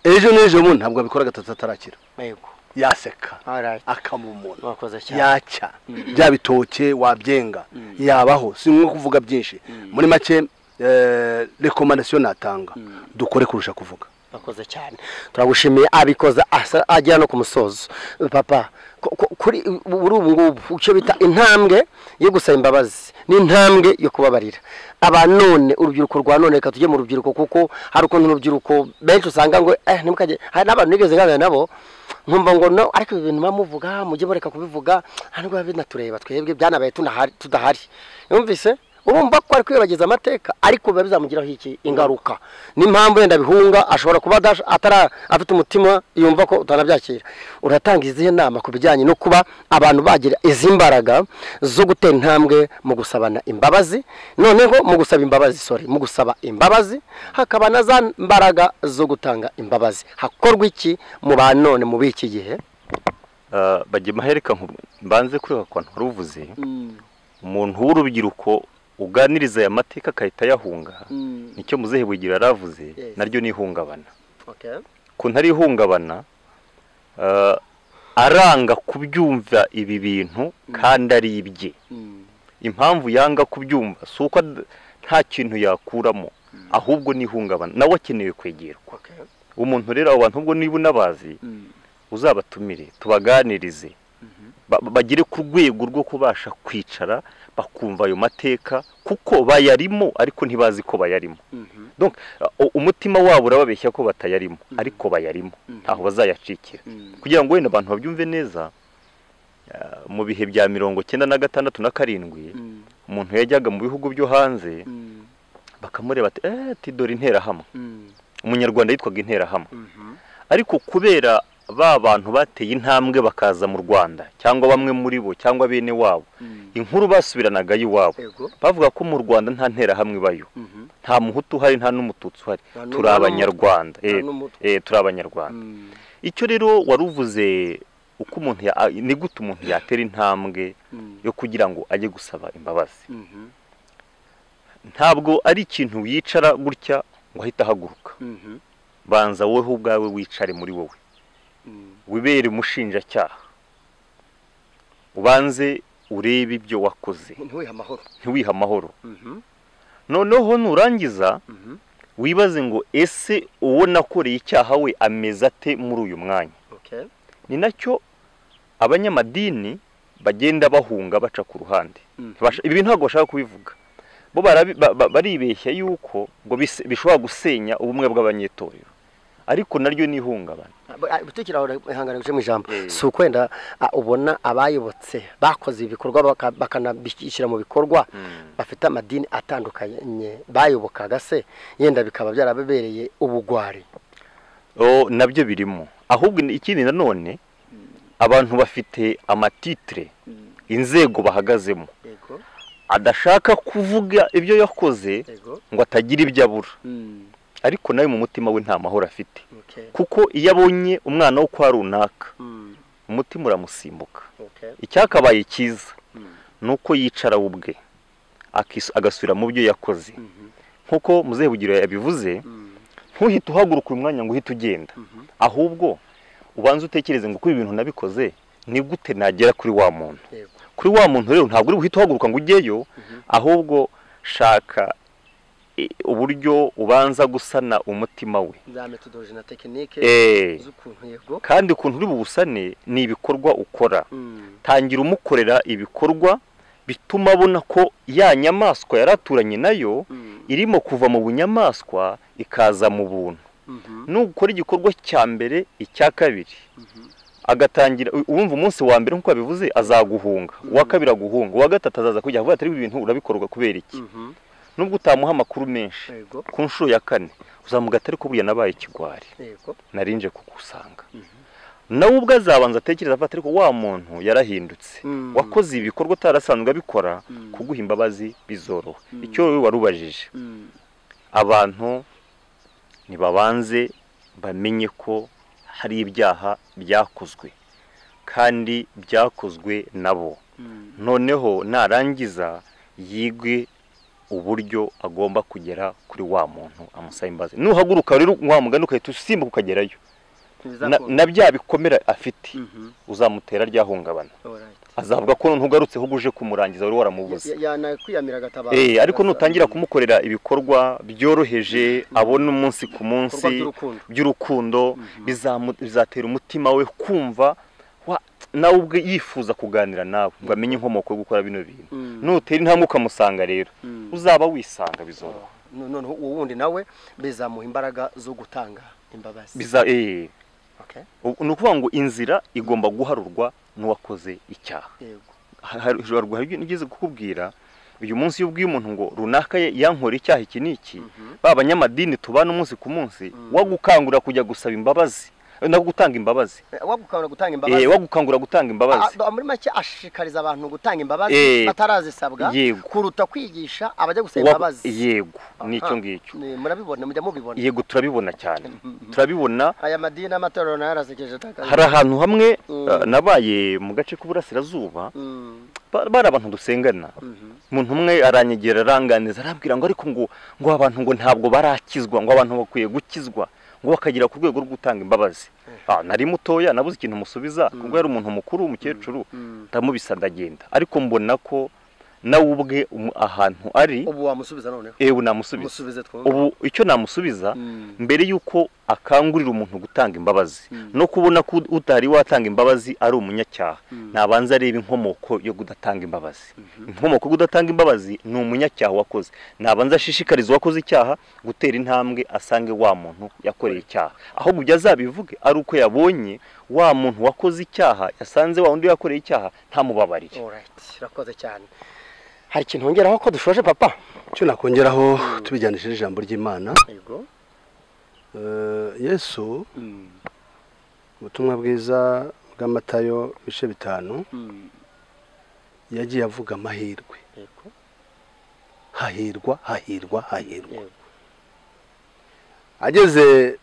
ejo n'ejo bundi ntabwo abikora gatatu atarakira Yego. yaseka Alright. akaba umuntu Wakoze cyane. yacya bya bitoke wabyenga yabaho si ngombwa kuvuga byinshi muri make eh, rekomandasiyo natanga dukore kurusha kuvuga akoze cyane turagushimiye abikoze asa- agera no ku musozo papa ku- ku- kuri uri ubu ngubu icyo bita intambwe yo gusaba imbabazi n'intambwe yo kubabarira aba none urubyiruko rwa none reka tujye mu rubyiruko kuko hari ukuntu urubyiruko benshi usanga ngo eh ntimukajye hari n'abantu nigeze nganira nabo nkumva ngo no ariko ibi bintu bamuvuga mujye mureka kubivuga nta nubwo biba binatureba twebwe byanabaye tunahari- tudahari yumvise urumva ko ari kwibagiza amateka ariko biba bizamugiraho iki ingaruka n'impamvu yenda bihunga ashobora kuba adash- atara afite umutima yumva ko utanabyakira uratanga izihe nama ku bijyanye no kuba abantu bagira izi mbaraga zo gutera intambwe mu gusabana imbabazi noneho mu gusaba imbabazi sorry mu gusaba imbabazi hakaba na za mbaraga zo gutanga imbabazi hakorwa iki mu ba none mu b'iki gihe Ah, bajya mahereka mbanze kureba ku bantu wari uvuze umuntu w'urubyiruko uganiriza aya mateka akahita ayahunga nicyo muzehe bugira yaravuze Yes. naryo ni ihungabana Okay. ku ntari ihungabana eh, aranga kubyumva ibi bintu kandi ari ibye Mm. impamvu yanga kubyumva si uko ad- nta kintu yakuramo ahubwo ni ihungabana nawe akeneye kwegerwa Okay. umuntu rero abo bantu ubwo niba unabazi Mm. uzabatumire tubaganirize Ba- ba- bagere ku rwego rwo kubasha kwicara bakumva ayo mateka kuko bayarimo ariko ntibazi ko bayarimo Mhm. Donc, uh, umutima wabo urababeshya ko batayarimo ariko bayarimo ntaho bazayacikira Mm. kugira ngo wenda abantu babyumve neza uh, mu bihe bya mirongo cyenda na gatandatu na karindwi Mm. umuntu yajyaga mu bihugu byo hanze Mm. bakamureba ati eh ati dore interahamwe Mm. umunyarwanda yitwaga interahamwe Mhm. ariko kubera ba bantu bateye intambwe bakaza mu rwanda cyangwa bamwe muri bo cyangwa bene wabo Mm. inkuru basubiranagayo iwabo Ego. bavuga ko mu rwanda nta nterahamwe ibayo Mhm. nta muhutu uhari nta n'umututsi uhari Nta n'umwe turi abanyarwanda nta Eh, n'umutwe. eh, turi abanyarwanda Mm. icyo rero wari uvuze uko umuntu ya- a- ni gute umuntu yatera intambwe Mm. yo kugira ngo ajye gusaba imbabazi Mhm. ntabwo ari ikintu yicara gutya ngo ahite ahaguruka Mhm. banza wowe ubwawe wicare muri wowe Mm. wibere umushinjacyaha ubanze urebe ibyo wakoze ntiwihe amahoro ntiwihe amahoro Mhm. noneho nurangiza Mhm. wibaze ngo ese uwo nakoreye icyaha we ameze ate muri uyu mwanya Okay. ni nacyo abanyamadini bagenda bahunga baca ku ruhande Mhm. Basha- ibi ntabwo bashaka kubivuga bo barabi- ba- ba- baribeshya yuko ngo bise- bishobora gusenya ubumwe bw'abanyetorero ariko naryo ni ihungabana gutekera aho ihangane gucemo ijambo Eh. si uko wenda ah, ubona abayobotse bakoze ibikorwa baka- bakanabishyira mu bikorwa bafite amadini atandukanye bayobokaga se yenda bikaba byarababereye ubugwari o nabyo birimo ahubwo ikindi nanone abantu bafite amatitire inzego bahagazemo yego adashaka kuvuga ibyo yakoze yego ngo atagira ibyo abura ariko nawe mu mutima we nta mahoro afite okay kuko iyo abonye umwana wo kwa runaka Mm, umutima uramusimbuka okay icyakabaye cyiza Mm. ni uko yicara we ubwe akis- agasubira mu byo yakoze Mhm. nk'uko muzehe bugira yabivuze Mm, ntuhite uhaguruka uyu mwanya ngo uhite ugenda mhm. ahubwo ubanze utekereze ngo kuri ibi bintu nabikoze ni gute nagera kuri wa muntu yego kuri wa muntu rero ntabwo uri buhite uhaguruka ngo ujyeyo ahubwo shaka eh, uburyo ubanza gusana umutima we za metodoloji na tekinike Eh, z'ukuntu yego kandi ukuntu uri buwusane ni ibikorwa ukora Mm, tangira umukorera ibikorwa bituma abona ko ya nyamaswa yari aturanye nayo mm, irimo kuva mu bunyamaswa ikaza mu buntu mhm, nukora igikorwa cya mbere icya kabiri mhm. agatangira u- uwumva umunsi wa mbere nk'uko yabivuze azaguhunga uwa kabiri aguhunga uwa gatatu azaza kujya avuga ati "Ariko ibi bintu urabikorwa kubera iki Mhm. nubwo utamuha amakuru menshi yego ku nshuro ya kane uzamuga atari ko buriya nabaye ikigwari yego narinje kugusanga nawe ubwo azabanza atekereza avuga ati ariko wa muntu yarahindutse Mm. wakoze ibikorwa utarasanzwe abikora Mm. kuguha imbabazi bizoroha Mm. icyo wowe warubajije Mm, abantu ntibabanze bamenye ko hari ibyaha byakozwe kandi byakozwe nabo mm. noneho narangiza yigwe uburyo agomba kugera kuri wa muntu amusaba imbabazi nuhaguruka rero wa mugani ugahita usimbuka ukagerayo na, Ntibizakunda. na bya bikomere afite Mhm. uzamutera ryahungabana Alright. azavuga ko noneho ugarutseho ubwo uje kumurangiza wari waramubuze Ya- yanakwiyamira agatabaro Eh, ariko Agasa- nutangira kumukorera ibikorwa byoroheje abona umunsi ku ibikorwa munsi by'urukundo by'urukundo bizamu- bizatera umutima we kumva wa- nawe ubwe yifuza kuganira nawe ngo amenye inkomoko yo gukora bino bintu Mm. nutera intambwe ukamusanga rero Mm. uzaba wisanga bizoroha No- noneho uwo wundi nawe bizamuha imbaraga zo gutanga imbabazi Biza- eh, Okay. ubu- ni ukuvuga ngo inzira igomba guharurwa n'uwakoze icyaha yego haruguru hari nigeze kukubwira uyu munsi iyo ubwiye umuntu ngo runaka ye- yankora icyaha iki n'iki ba banyamadini tubana umunsi ku munsi wagukangura kujya gusaba imbabazi eh, no gutanga imbabazi Eh, wagukangura gutanga Eh, imbabazi wagukangura gutanga imbabazi A- a- muri make ashishikariza abantu gutanga imbabazi Eh, batarazisabwa yego. kuruta kwigisha abajya gusaba Wa- imbabazi yego nicyo Aha. ngicyo Ni- murabibona mujya mubibona yego turabibona cyane turabibona aya madini n'amatorero nayo arasekeje taka hari ahantu hamwe Mm. eh, nabaye mu gace k'uburasirazuba Mm, ba- bari abantu dusengana umuntu umwe aranyegera aranganiza arambwira ngo ariko ngo ngo abantu ngo ntabwo barakizwa ngo abantu bakwiye gukizwa ngo bakagera ku rwego rwo gutanga imbabazi Ah, nari mutoya nabuze ikintu musubiza ubwo yari umuntu mukuru umukecuru ndamubisa ndagenda ariko mbona ko nawe ubwe umu- ahantu ari ubu wamusubiza noneho ewe namusubiza musubize twumve ubu icyo namusubiza Mm. mbere y'uko akangurira umuntu gutanga imbabazi no kubona ko utari watanga imbabazi ari umunyacyaha nabanza areba inkomoko yo kudatanga imbabazi inkomoko yo kudatanga imbabazi ni umunyacyaha wakoze nabanza ashishikariza uwakoze icyaha gutera intambwe asange wa muntu yakoreye icyaha ahubwo ibyo azabivuge ari uko yabonye wa muntu wakoze icyaha yasanze wa wundi yakoreye icyaha ntamubabarire Alright, urakoze cyane hari ikintu wongeraho ko dushoje papa icyo nakongeraho tubijyanishije ijambo ry'imana yego Eh, yesu ubutumwa bwiza bw'amatayo ibice bitanu yagiye avuga amahirwe yego hahirwa hahirwa hahirwa yego ageze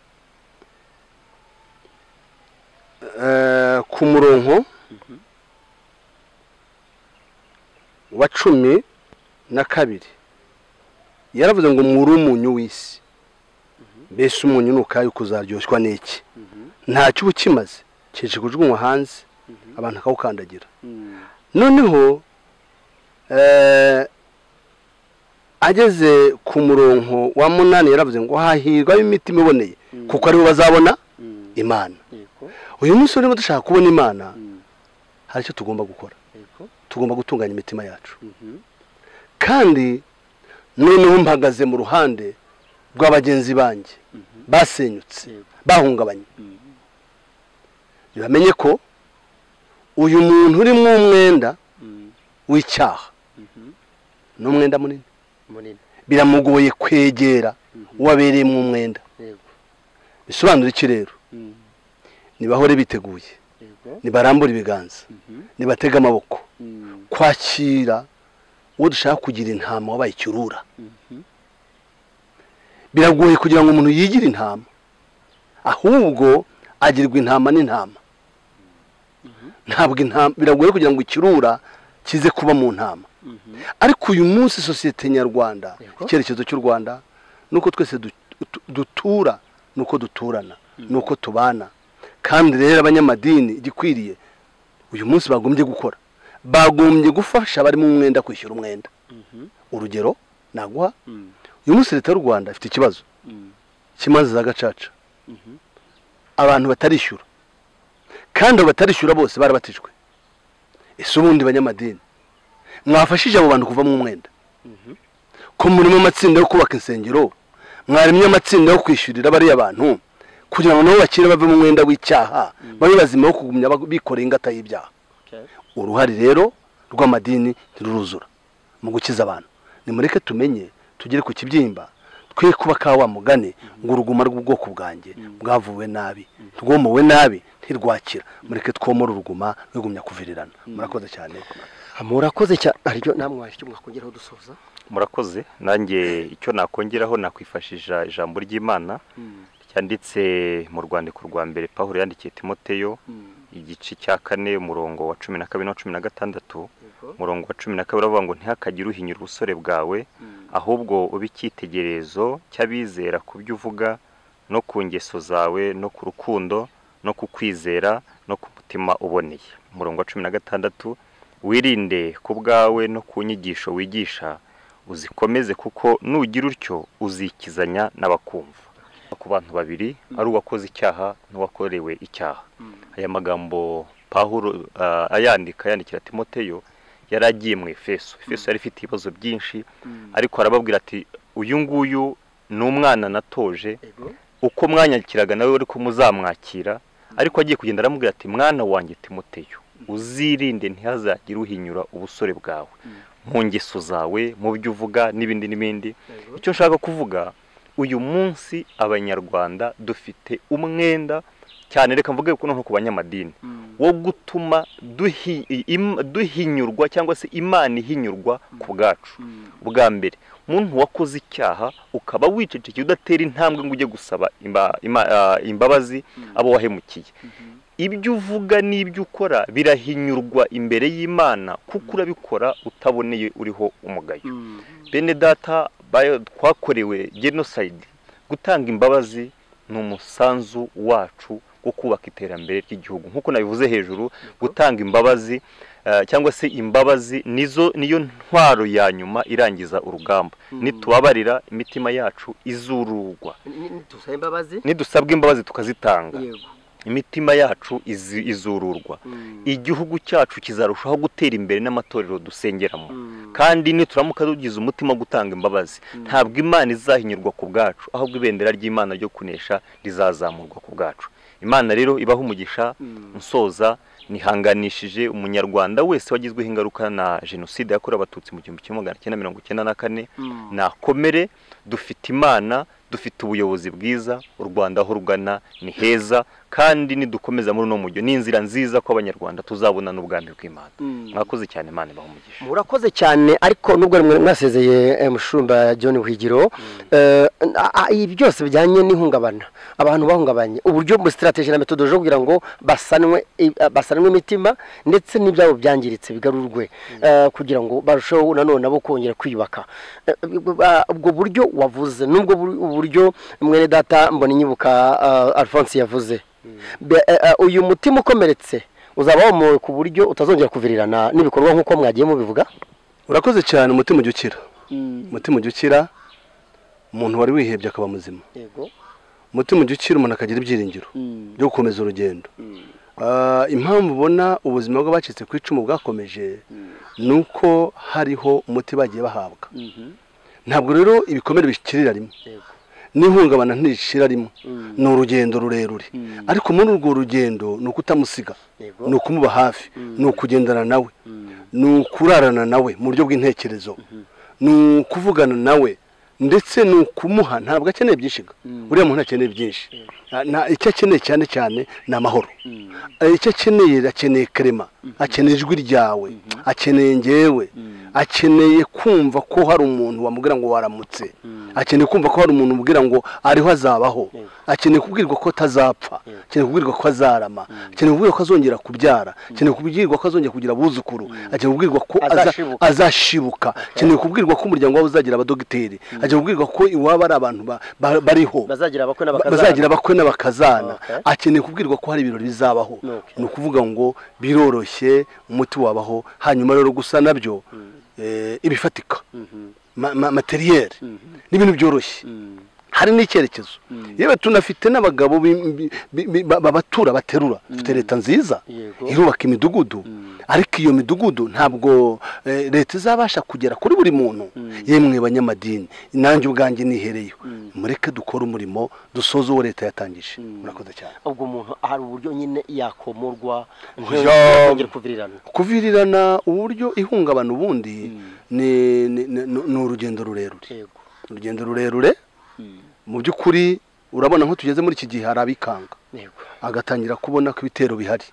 eh, ku murongo wa cumi na kabiri yaravuze ngo muri umunyu w'isi mbese umunyu ni ukayo kuzaryoshwa n'iki ntacyo uba ukimaze kije kujugunywa hanze abantu akawukandagira noneho eh, ageze ku murongo wa munani yaravuze ngo hahirwa imitima iboneye kuko aribo bazabona imana yego uyu munsi urimo dushaka kubona imana Mm. hari icyo tugomba gukora yego tugomba gutunganya imitima yacu kandi noneho mpagaze mu ruhande rw'abagenzi banjye basenyutse Yego. bahungabanye bamenye ko uyu muntu uri mu mwenda w'icyaha ni umwenda munini munini biramugoye kwegera uwo abereyemo umwenda yego bisobanura iki rero nibahore biteguye yego nibarambura ibiganza nibatega amaboko Mm. kwakira uwo dushaka kugira intama wabaye ikirura biragoye kugira ngo umuntu yigire intama ahubwo agirwa intama n'intama ntabwo intama biragoye kugira ngo ikirura kize kuba mu ntama ariko uyu munsi sosiyete nyarwanda Yego. icyerekezo cy'u rwanda ni uko twese du- du- dutura ni uko duturana ni uko tubana kandi rero abanyamadini igikwiriye uyu munsi bagombye gukora bagombye gufasha abari mu mwenda kwishyura umwenda urugero naguha uyu munsi leta y'u rwanda ifite ikibazo cy'imanza za gacaca abantu batarishyura kandi abo batarishyura bose barabatijwe ese ubundi banyamadini mwafashije abo bantu kuvamo umwenda ko murimo amatsinda yo kubaka insengero mwaremye amatsinda yo kwishyurira bariya bantu kugira ngo nabo bakire bave mu mwenda w'icyaha babe bazima wo kugumya bag- bikoreye ingata y'ibyaha Okay. uruhare rero rw'amadini ntiruruzura mu gukiza abantu nimureke tumenye tugere ku kibyimba twe kuba ka wa mugani ngo uruguma rw'ubwoko bwanjye bwavuwe nabi rwomowe nabi ntirwakira mureke twomora uruguma rwigumya kuvirirana murakoze cyane murakoze cyane aryo namwe hari icyo mwakongeraho dusoza murakoze nanjye icyo nakongeraho nakwifashisha ijambo ry'imana cyanditse mu rwandiko rwa mbere pawulo yandikiye timoteyo igice cya kane umurongo wa cumi na kabiri na cumi na gatandatu umurongo wa cumi na kabiri avuga ngo ntihakagire uhinyura ubusore bwawe ahubwo ube icyitegererezo cy'abizera ku byo uvuga no ku ngeso zawe no ku rukundo no ku kwizera no ku mutima uboneye umurongo wa cumi na gatandatu wirinde ku bwawe no ku nyigisho wigisha uzikomeze kuko nugira utyo uzikizanya n'abakumva ku bantu babiri ari uwakoze icyaha n'uwakorewe icyaha aya magambo pahuro ayandika yandikira timoteyo yari agiye mu efeso efeso yari ifite ibibazo byinshi ariko arababwira ati uyu nguyu ni umwana natoje yego uko mwanyakiraga nawe ariko muzamwakira ariko agiye kugenda aramubwira ati mwana wanjye timoteyo uzirinde ntihazagire uhinyura ubusore bwawe mu ngeso zawe mu byo uvuga n'ibindi n'ibindi Yego. icyo nshaka kuvuga uyu munsi abanyarwanda dufite umwenda cyane reka mvuge kuno nko ku banyamadini wo gutuma duhi- im- duhinyurwa cyangwa se imana ihinyurwa ku bwacu bwa mbere umuntu wakoze icyaha ukaba wicecekeye udatera intambwe ngo ujye gusaba imba- ima- ah, imbabazi abo wahemukiye ibyo uvuga n'ibyo ukora birahinyurwa imbere y'imana kuko urabikora utaboneye uriho umugayo bene data bayo twakorewe genosayidi gutanga imbabazi ni umusanzu wacu wo kubaka iterambere ry'igihugu nk'uko nabivuze hejuru gutanga imbabazi eh, cyangwa se imbabazi nizo niyo ntwaro ya nyuma irangiza urugamba nitubabarira imitima yacu izururwa dusaba imbabazi nidusabwa imbabazi tukazitanga yego imitima yacu izi- izururwa igihugu cyacu kizarushaho gutera imbere n'amatorero dusengeramo kandi nituramuka tugize umutima wo gutanga imbabazi ntabwo imana izahinyurwa ku bwacu ahubwo ibendera ry'imana ryo kunesha rizazamurwa ku bwacu imana rero ibaho umugisha nsoza nihanganishije umunyarwanda wese wagizweho ingaruka na jenoside yakorewe abatutsi mu gihumbi kimwe magana cyenda mirongo icyenda na kane nakomere dufite imana dufite ubuyobozi bwiza u rwanda aho rugana ni heza kandi nidukomeza muri uno mujyo ni inzira nziza ko abanyarwanda tuzabona n'ubwami bw'imana mwakoze cyane imana ibaha umugisha murakoze cyane ariko nubwo mwari mwasezeye eh, mushumba john Higiro eh, a- a- ibi byose bijyanye n'ihungabana abantu bahungabanye uburyo mu sitarateji na metodo zo kugira ngo basanwe i- eh, basanwe imitima ndetse n'ibyabo byangiritse bigarurwe eh, kugira ngo barusheho nanone nabo kongera kwiyubaka Eh, ba- ubwo buryo wavuze nubwo bur- uburyo mwene data mbona inyibuka eh, alphonse yavuze Be- eh, eh, uyu mutima ukomeretse uzaba womowe ku buryo utazongera kuvirirana n'ibikorwa nk'uko mwagiye mubivuga urakoze cyane umutima ujya ukira umutima ujya ukira umuntu wari wihebye akaba muzima yego umutima ujya ukira umuntu akagira ibyiringiro byo gukomeza urugendo Ah, impamvu ubona ubuzima bw'abacitse ku icumu bwakomeje ni uko hariho umuti bagiye bahabwa ntabwo rero ibikomere bishikirira rimwe n'ihungabana ntirishira rimwe ni urugendo rurerure ariko muri urwo rugendo ni ukutamusiga Yego. ni ukumuba hafi ni ukugendana nawe ni ukurarana nawe mu buryo bw'intekerezo ni ukuvugana nawe ndetse ni ukumuha ntabwo akeneye byinshi ga. uriya muntu akeneye byinshi Nta- nta- icyo akeneye cyane cyane ni amahoro Eh, icyo akeneye akeneye karema akeneye ijwi ryawe akeneye ngewe akeneye kumva ko hari umuntu wamubwira ngo waramutse akeneye kumva ko hari umuntu umubwira ngo ariho azabaho akeneye kubwirwa ko atazapfa akeneye kubwirwa ko azarama akeneye kubwirwa ko azongera kubyara akeneye kubwirwa ko azongera kugira abuzukuru akeneye kubwirwa ko aza- Azashibuka. azashibuka akeneye kubwirwa ko umuryango wawe uzagira abadogiteri akeneye kubwirwa ko iwaba ari abantu ba- ba- bariho bazagira abakwe bazagira abakwe n'abakazana Okay. akeneye kubwirwa ko hari ibirori bizabaho Okay. ni ukuvuga ngo biroroshye umuti wabaho hanyuma rero gusa nabyo eh, ibifatika Ma- ma- materiyeri n'ibintu byoroshye hari n'icyerekezo yewe tunafite n'abagabo bi- bi- bi- bi- ba- babatura baterura dufite leta nziza Yego. irubaka imidugudu ariko iyo midugudu ntabwo eh, leta izabasha kugera kuri buri muntu yemwe banyamadini nanjye ubwanjye nihereyo mureke dukore umurimo dusoze uwo leta yatangije murakoze cyane ubwo umuntu hari uburyo nyine yakomorwa Oya. ntiyongere kuvirirana kuvirirana uburyo ihungabana ubundi ni- ni- ni ni urugendo rurerure yego urugendo rurerure mu by'ukuri urabona nko tugeze muri iki gihe hari abikanga yego agatangira kubona ko ibitero bihari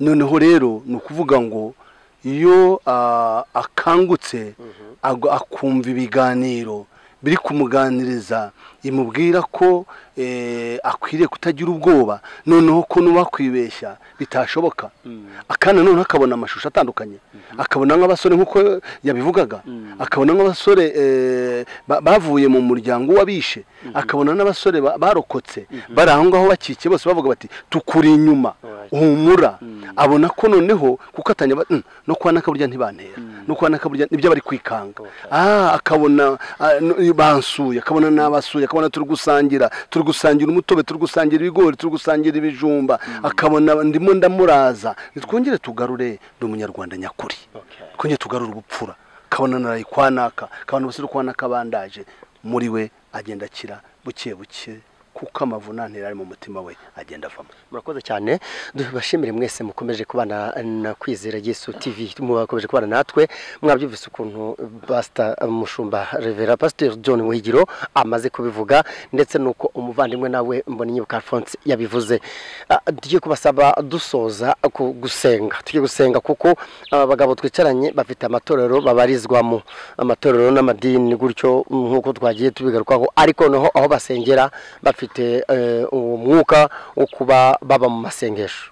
noneho rero ni ukuvuga ngo iyo ah, akangutse agwa- akumva ibiganiro biri kumuganiriza imubwira ko eh, akwiriye kutagira ubwoba noneho ko n'uwakwibeshya bitashoboka akana noneho akabona amashusho atandukanye akabona nk'abasore nk'uko yabivugaga akabona nk'abasore eh, ba- bavuye mu muryango w'abishe akabona n'abasore ba- barokotse bari aho ngaho bakikiye bose bavuga bati tukuri inyuma humura abona ko noneho kuko atanya ba- "Mm, no kwa nakaburya ntibantera no kwa nakaburya nibyo bari kwikanga ah akabona ah, no- bansuye akabona nabasuye akabona turi gusangira turi gusangira umutobe turi gusangira ibigori turi gusangira ibijumba akabona ndimo ndamuraza twongere tugarure ndi umunyarwanda nyakuri twongere tugarure ubupfura akabona naraye kwa naka akabona ubusiru kwa naka bandaje muri we agenda akira buke buke kuko amavunane yari ari mu mutima we agenda avamo murakoze cyane tubashimire mwese mukomeje kubana na kwizera yesu tv mubakomeje kubana natwe mwabyumvise ukuntu pasita mushumba revera pasiteri john muhigiro amaze kubivuga ndetse n'uko umuvandimwe nawe mboninyibuka alphonse yabivuze Ah, tugiye kubasaba dusoza ku- gusenga tugiye gusenga kuko abagabo twicaranye bafite amatorero babarizwamo amatorero n'amadini gutyo nk'uko twagiye tubigarukaho ariko noneho aho basengera bafite eh, uwo mwuka wo kuba baba mu masengesho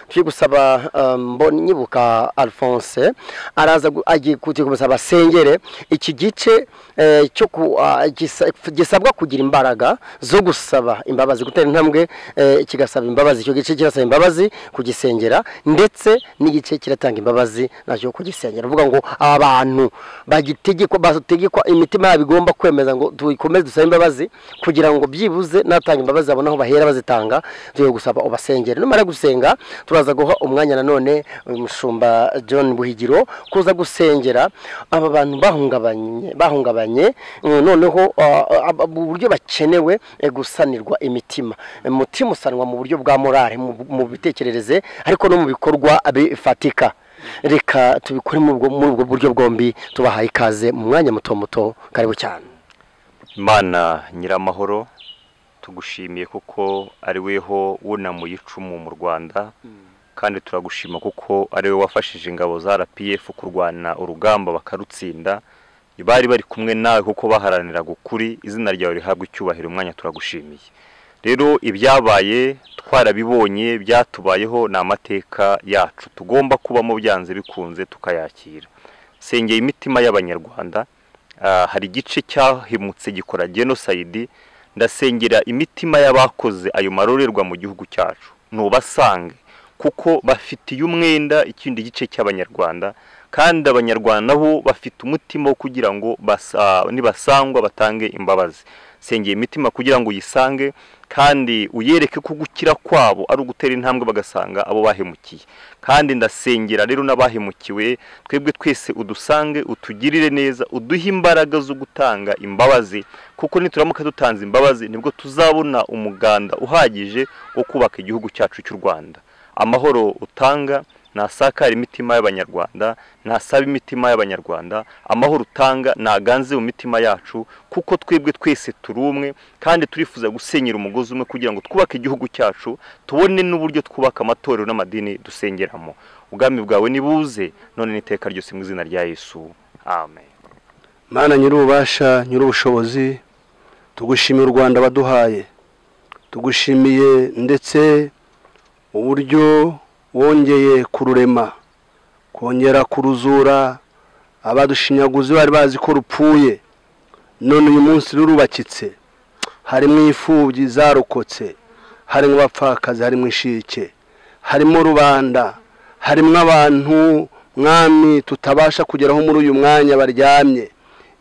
turi gusaba eh, mbonye nyibuka alphonse araza gu- agiye kugira kumusaba asengere iki gice eh, cyo ku- ah, gisa- gisabwa kugira imbaraga zo gusaba imbabazi gutera intambwe eh, kigasaba imbabazi icyo gice kirasaba imbabazi kugisengera ndetse n'igice kiratanga imbabazi nacyo kugisengera uvuga ngo aba bantu bagitegekwa bategekwa imitima yabo igomba kwemeza ngo dukomeze dusabe imbabazi kugira ngo byibuze natanga imbabazi babone aho bahera bazitanga tugiye gusaba ubasengere numara gusenga turaza guha umwanya nanone uyu mushumba john buhigiro kuza gusengera aba bantu bahungabanye bahungabanye eh, noneho ah, ah, ah, mu buryo bakenewe eh, gusanirwa imitima Eh, umutima usanwa mu buryo bwa morale mu- mu bitekerereze ariko no mu bikorwa bifatika reka tubikore muri ubwo- muri ubwo buryo bwombi tubahaye ikaze mu mwanya muto muto karibu cyane imana nyiramahoro tugushimiye kuko ari weho wunamuye icumu mu rwanda kandi turagushima kuko ari we wafashije ingabo za rpf kurwana urugamba bakarutsinda bari bari kumwe nawe kuko baharaniraga ukuri izina ryawe rihabwa icyubahiro umwanya turagushimiye rero ibyabaye twarabibonye byatubayeho ni amateka yacu tugomba kubamo byanze bikunze tukayakira sengeye imitima y'abanyarwanda Ah, hari igice cyahimutse gikora genosayidi ndasengera imitima y'abakoze ayo marorerwa mu gihugu cyacu ntubasange kuko bafitiye umwenda ikindi gice cy'abanyarwanda kandi abanyarwanda bo bafite umutima wo kugira ngo basa- nibasangwa batange imbabazi sengera imitima kugira ngo uyisange kandi uyereke ko gukira kwabo ari ugutera intambwe bagasanga abo bahemukiye kandi ndasengera rero n'abahemukiwe twebwe twese udusange utugirire neza uduhe imbaraga zo gutanga imbabazi kuko nituramuka dutanze imbabazi nibwo tuzabona umuganda uhagije wo kubaka igihugu cyacu cy'u rwanda amahoro utanga ntasakara imitima y'abanyarwanda ntasaba imitima y'abanyarwanda amahoro utanga ntaganze mu mitima yacu kuko twebwe twese turi umwe kandi turifuza gusenyera umugozi umwe kugira ngo twubake igihugu cyacu tubone n'uburyo twubaka amatorero n'amadini dusengeramo ubwami bwawe nibuze none n'iteka ryose mu izina rya yesu amen mana nyir'ububasha nyir'ubushobozi tugushimiye u rwanda waduhaye tugushimiye ndetse uburyo wongeye kururema kongera kuruzura abadushinyaguzi bari bazi ko rupfuye none uyu munsi rurubakitse harimo imfubyi zarokotse harimo abapfakazi harimo inshike harimo rubanda harimo abantu mwami tutabasha kugeraho muri uyu mwanya baryamye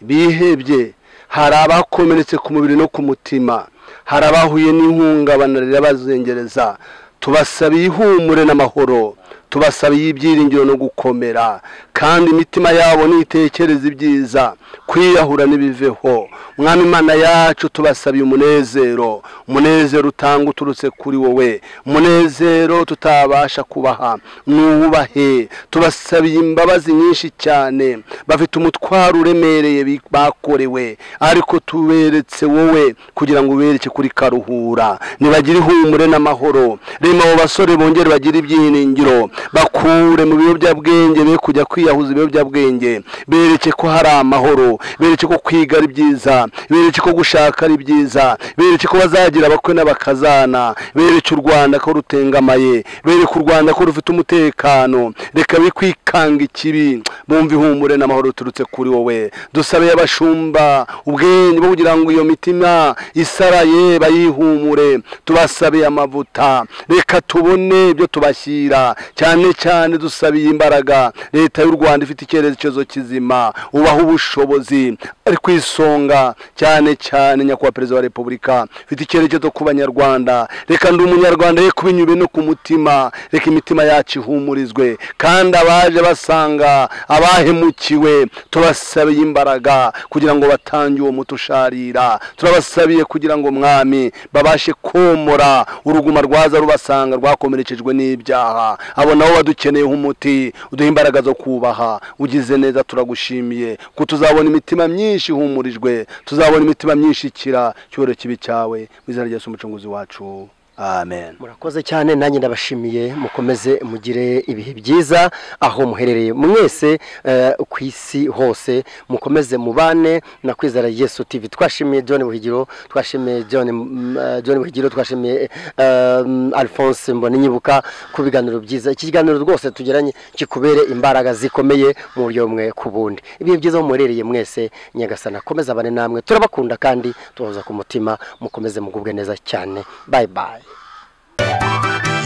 bihebye hari abakomeretse ku mubiri no ku mutima hari abahuye n'ihungabana rirabazengereza tubasaba ihumure n'amahoro tubasaba ibyiringiro no gukomera kandi imitima yabo nitekereze ibyiza kwiyahura n'ibiveho mwami imana yacu tubasabiye umunezero umunezero utanga uturutse kuri wowe umunezero tutabasha kubaha nuwubahe tubasabiye imbabazi nyinshi cyane bafite umutwaro uremereye bi- bakorewe ariko tuberetse wowe kugira ngo ubereke kuri karuhura nibagire ihumure n'amahoro rema abo basore bongere bagire ibyiringiro bakure mu biyobyabwenge be kujya kwiyahuza ibiyobyabwenge bereke ko hari amahoro bereke ko kwiga ari byiza bereke ko gushaka ari byiza bereke ko bazagira abakwe n'abakazana bereke u rwanda ko rutengamaye bereke u rwanda ko rufite umutekano reka be kwikanga ikibi bumva ihumure n'amahoro turutse kuri wowe dusabe abashumba ubwenge bwo kugira ngo iyo mitima isaraye bayihumure tubasabeye amavuta reka tubone ibyo tubashyira cyane cyane dusabiye imbaraga leta y'u rwanda ifite icyerekezo kizima ubaha ubushobozi ari ku isonga cyane cyane nyakubahwa perezida wa repubulika ifite icyerekezo ku banyarwanda reka ndi umunyarwanda ye kubinyube no ku mutima reka imitima yacu ihumurizwe kandi abaje basanga abahemukiwe tubasabiye imbaraga kugira ngo batange uwo muti usharira turabasabiye kugira ngo mwami babashe komora uruguma rwaza rubasanga rwakomerekejwe n'ibyaha abo nabo badukeneyeho umuti uduhe imbaraga zo kubaha ugize neza turagushimiye ko tuzabona imitima myinshi ihumurijwe tuzabona imitima myinshi ikira cyoro kibi cyawe mu izina rya Yesu umucunguzi wacu amen murakoze cyane nanjye ndabashimiye mukomeze mugire ibihe byiza aho muherereye mwese eh, ku isi hose mukomeze mubane na kwizera yesu tv twashimiye john buhigiro twashimiye john mm, eh, john buhigiro twashimiye eh, mm, alphonse mboninyibuka ku biganiro byiza iki kiganiro rwose tugiranye kikubere imbaraga zikomeye mu buryo bumwe ku bundi ibihe byiza aho muherereye mwese nyagasana akomeze abane namwe turabakunda kandi tubahoza ku mutima mukomeze mugubwe neza cyane bye bye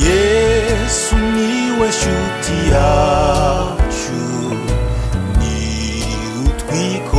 yesu niwe shuti yacu ni utwiko